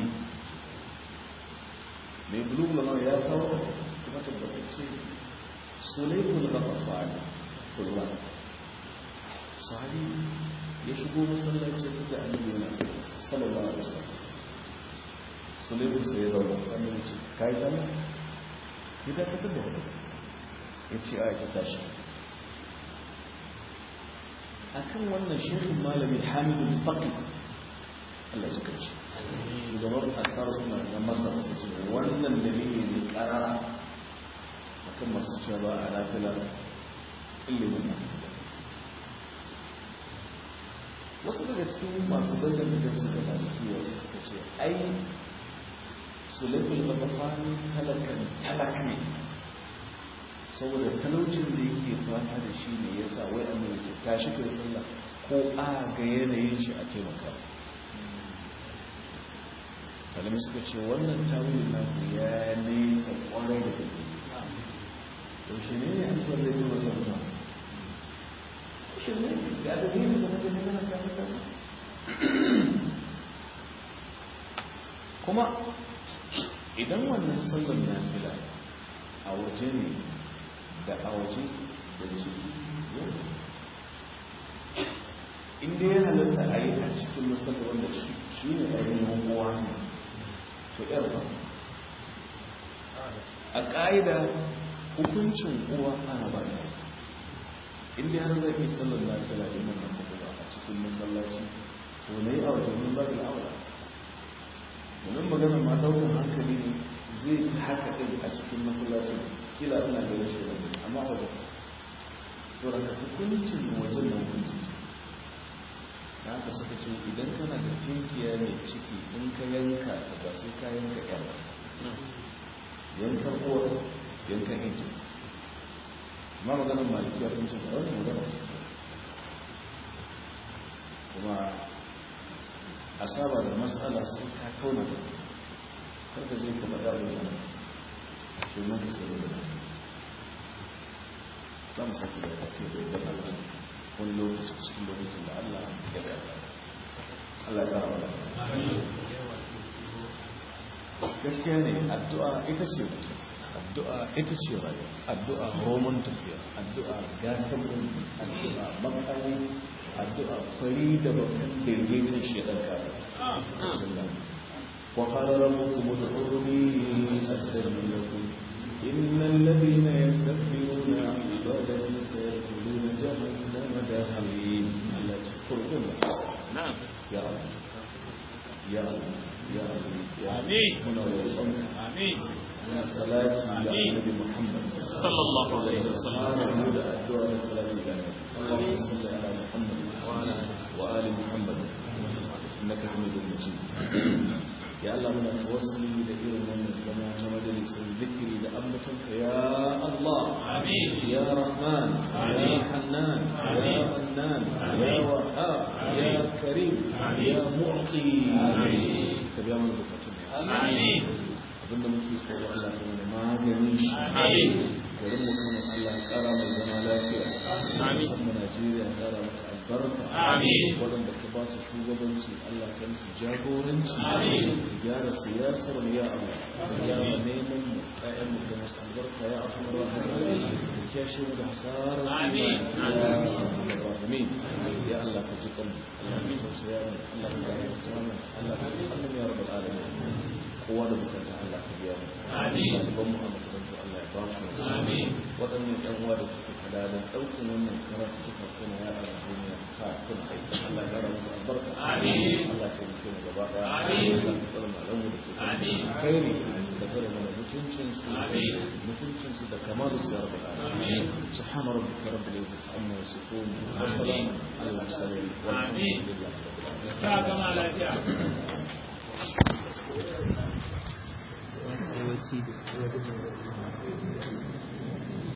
mai bulu lamar ya kawo kuma tabbatacce sulaikul ghatafani kullum sahabi ya shigo masallaci kuka annabi yana sallallahu alaihi wasallam sulaikul sai ya zauna sannan ya ce kai sallah ya dakatar da wani ya ce a ya tashi a kan wannan shekhin malami hamidun faƙi Allah ya kai shi shugaban asar suna na masar su ce wannan dalili ne ƙarara a kan masu cewa a lafila ilimin na wasu daga cikin masu dangane da su da malikiya sai suka ce ai sulaikul mafafani talakan talak ne saboda talaucin da yake fama da shi ne ya sa wai amma yake tashi kai sallah ko a ga yanayin shi a taimaka talami suka ce wannan tawilin naku ya nesa kwarai da gaske yaushe ne ne an san da ji wajen ba yaushe ne ga da ne da wajen yana kafin kafin kuma idan wannan sallar na fila a waje ne da a waje da ciki inda ya halatta a yi a cikin musamman wanda shi ne ainihin uwa ne to yar ba a ƙa'ida hukuncin uwa ana ba da inda har zai yi sallar lafiya da nan kuma a cikin masallaci to ne a wajen mun ba da aure domin maganar ma daukan hankali ne zai fi haka ɗin a cikin masallacin kila ana ganin shi da amma a wajen tsoron ka hukuncin wajen da hukuncin ciki da haka suka ce idan kana da tinkiya mai ciki in ka yanka ta ba sai ka yanka yar yankan uwar yankan inji amma maganar malikiya sun ce da wani magana ce kuma a saba da matsala sai ka tauna da karka je ka faɗa da yana shi man ka sai da za mu sake da kake da idan Allah wani lokaci cikin lokacin da Allah ya karɓa Allah ya karɓa gaskiya ne addu'a ita ce mutum addu'a ita ce rayuwa addu'a roman tafiya addu'a gatan ɗin addu'a makani addu'a fari da bakan daidaiton shaidan kare وقال ربكم ادعوني استجب لكم ان الذين يستكبرون عن عبادتي سيدخلون جهنم داخلين لا تشكرون نعم يا رب يا رب يا رب يا رب آمين. هنا والأمر آمين من الصلاة على آمين. النبي محمد صلى الله عليه وسلم سبحان هدى الدعاء والصلاة على النبي اللهم صل على محمد وعلى وآل محمد إنك حميد مجيد يا الله من توصلي لإير من الزمان مجلس الذكر لأمتك يا الله آمين يا رحمن يا حنان يا منان يا وهاب يا كريم يا معطي كبير من بكتنا آمين abinda muke tsoro Allah ta mana maganin shi Amin. garin mu kuma Allah ya kara mai zama lafiya Amin. musamman Najeriya ya kara mata albarka Amin. waɗanda ka ba su shugabanci Allah ka musu jagoranci Amin. su gyara siyasar mu ya Allah ka gyara neman mu ƴaƴan mu da masu albarka ya arhamar rahimin ka kiyashe mu da hasarar Amin. ya arhamar rahimin ya Allah ka ji kan Allah ka tausaya mu Allah ka gafarta mu Allah ka Allah ya rabbal alamin kowa da bukata Allah ka biya mu Amin. ɗaliban mu a makarantu Allah ya ba su nasu Amin. waɗannan ƴan uwa da suke kula da ɗaukin wannan karatu suka kuna ya a duniya ka kuna aiki Allah ya rabu albarka Amin. Allah ya taimake mu gaba ɗaya Amin. Allah ya tsara malamu da ke kan Amin. kairi da tsare mana mutuncin su Amin. mutuncin su da kamalu su ya rabu Amin. subhana rabbika rabbil izzati amma yasifun wa salamun ala al-mursalin Amin. walhamdulillahi rabbil alamin sa gama lafiya yawanci da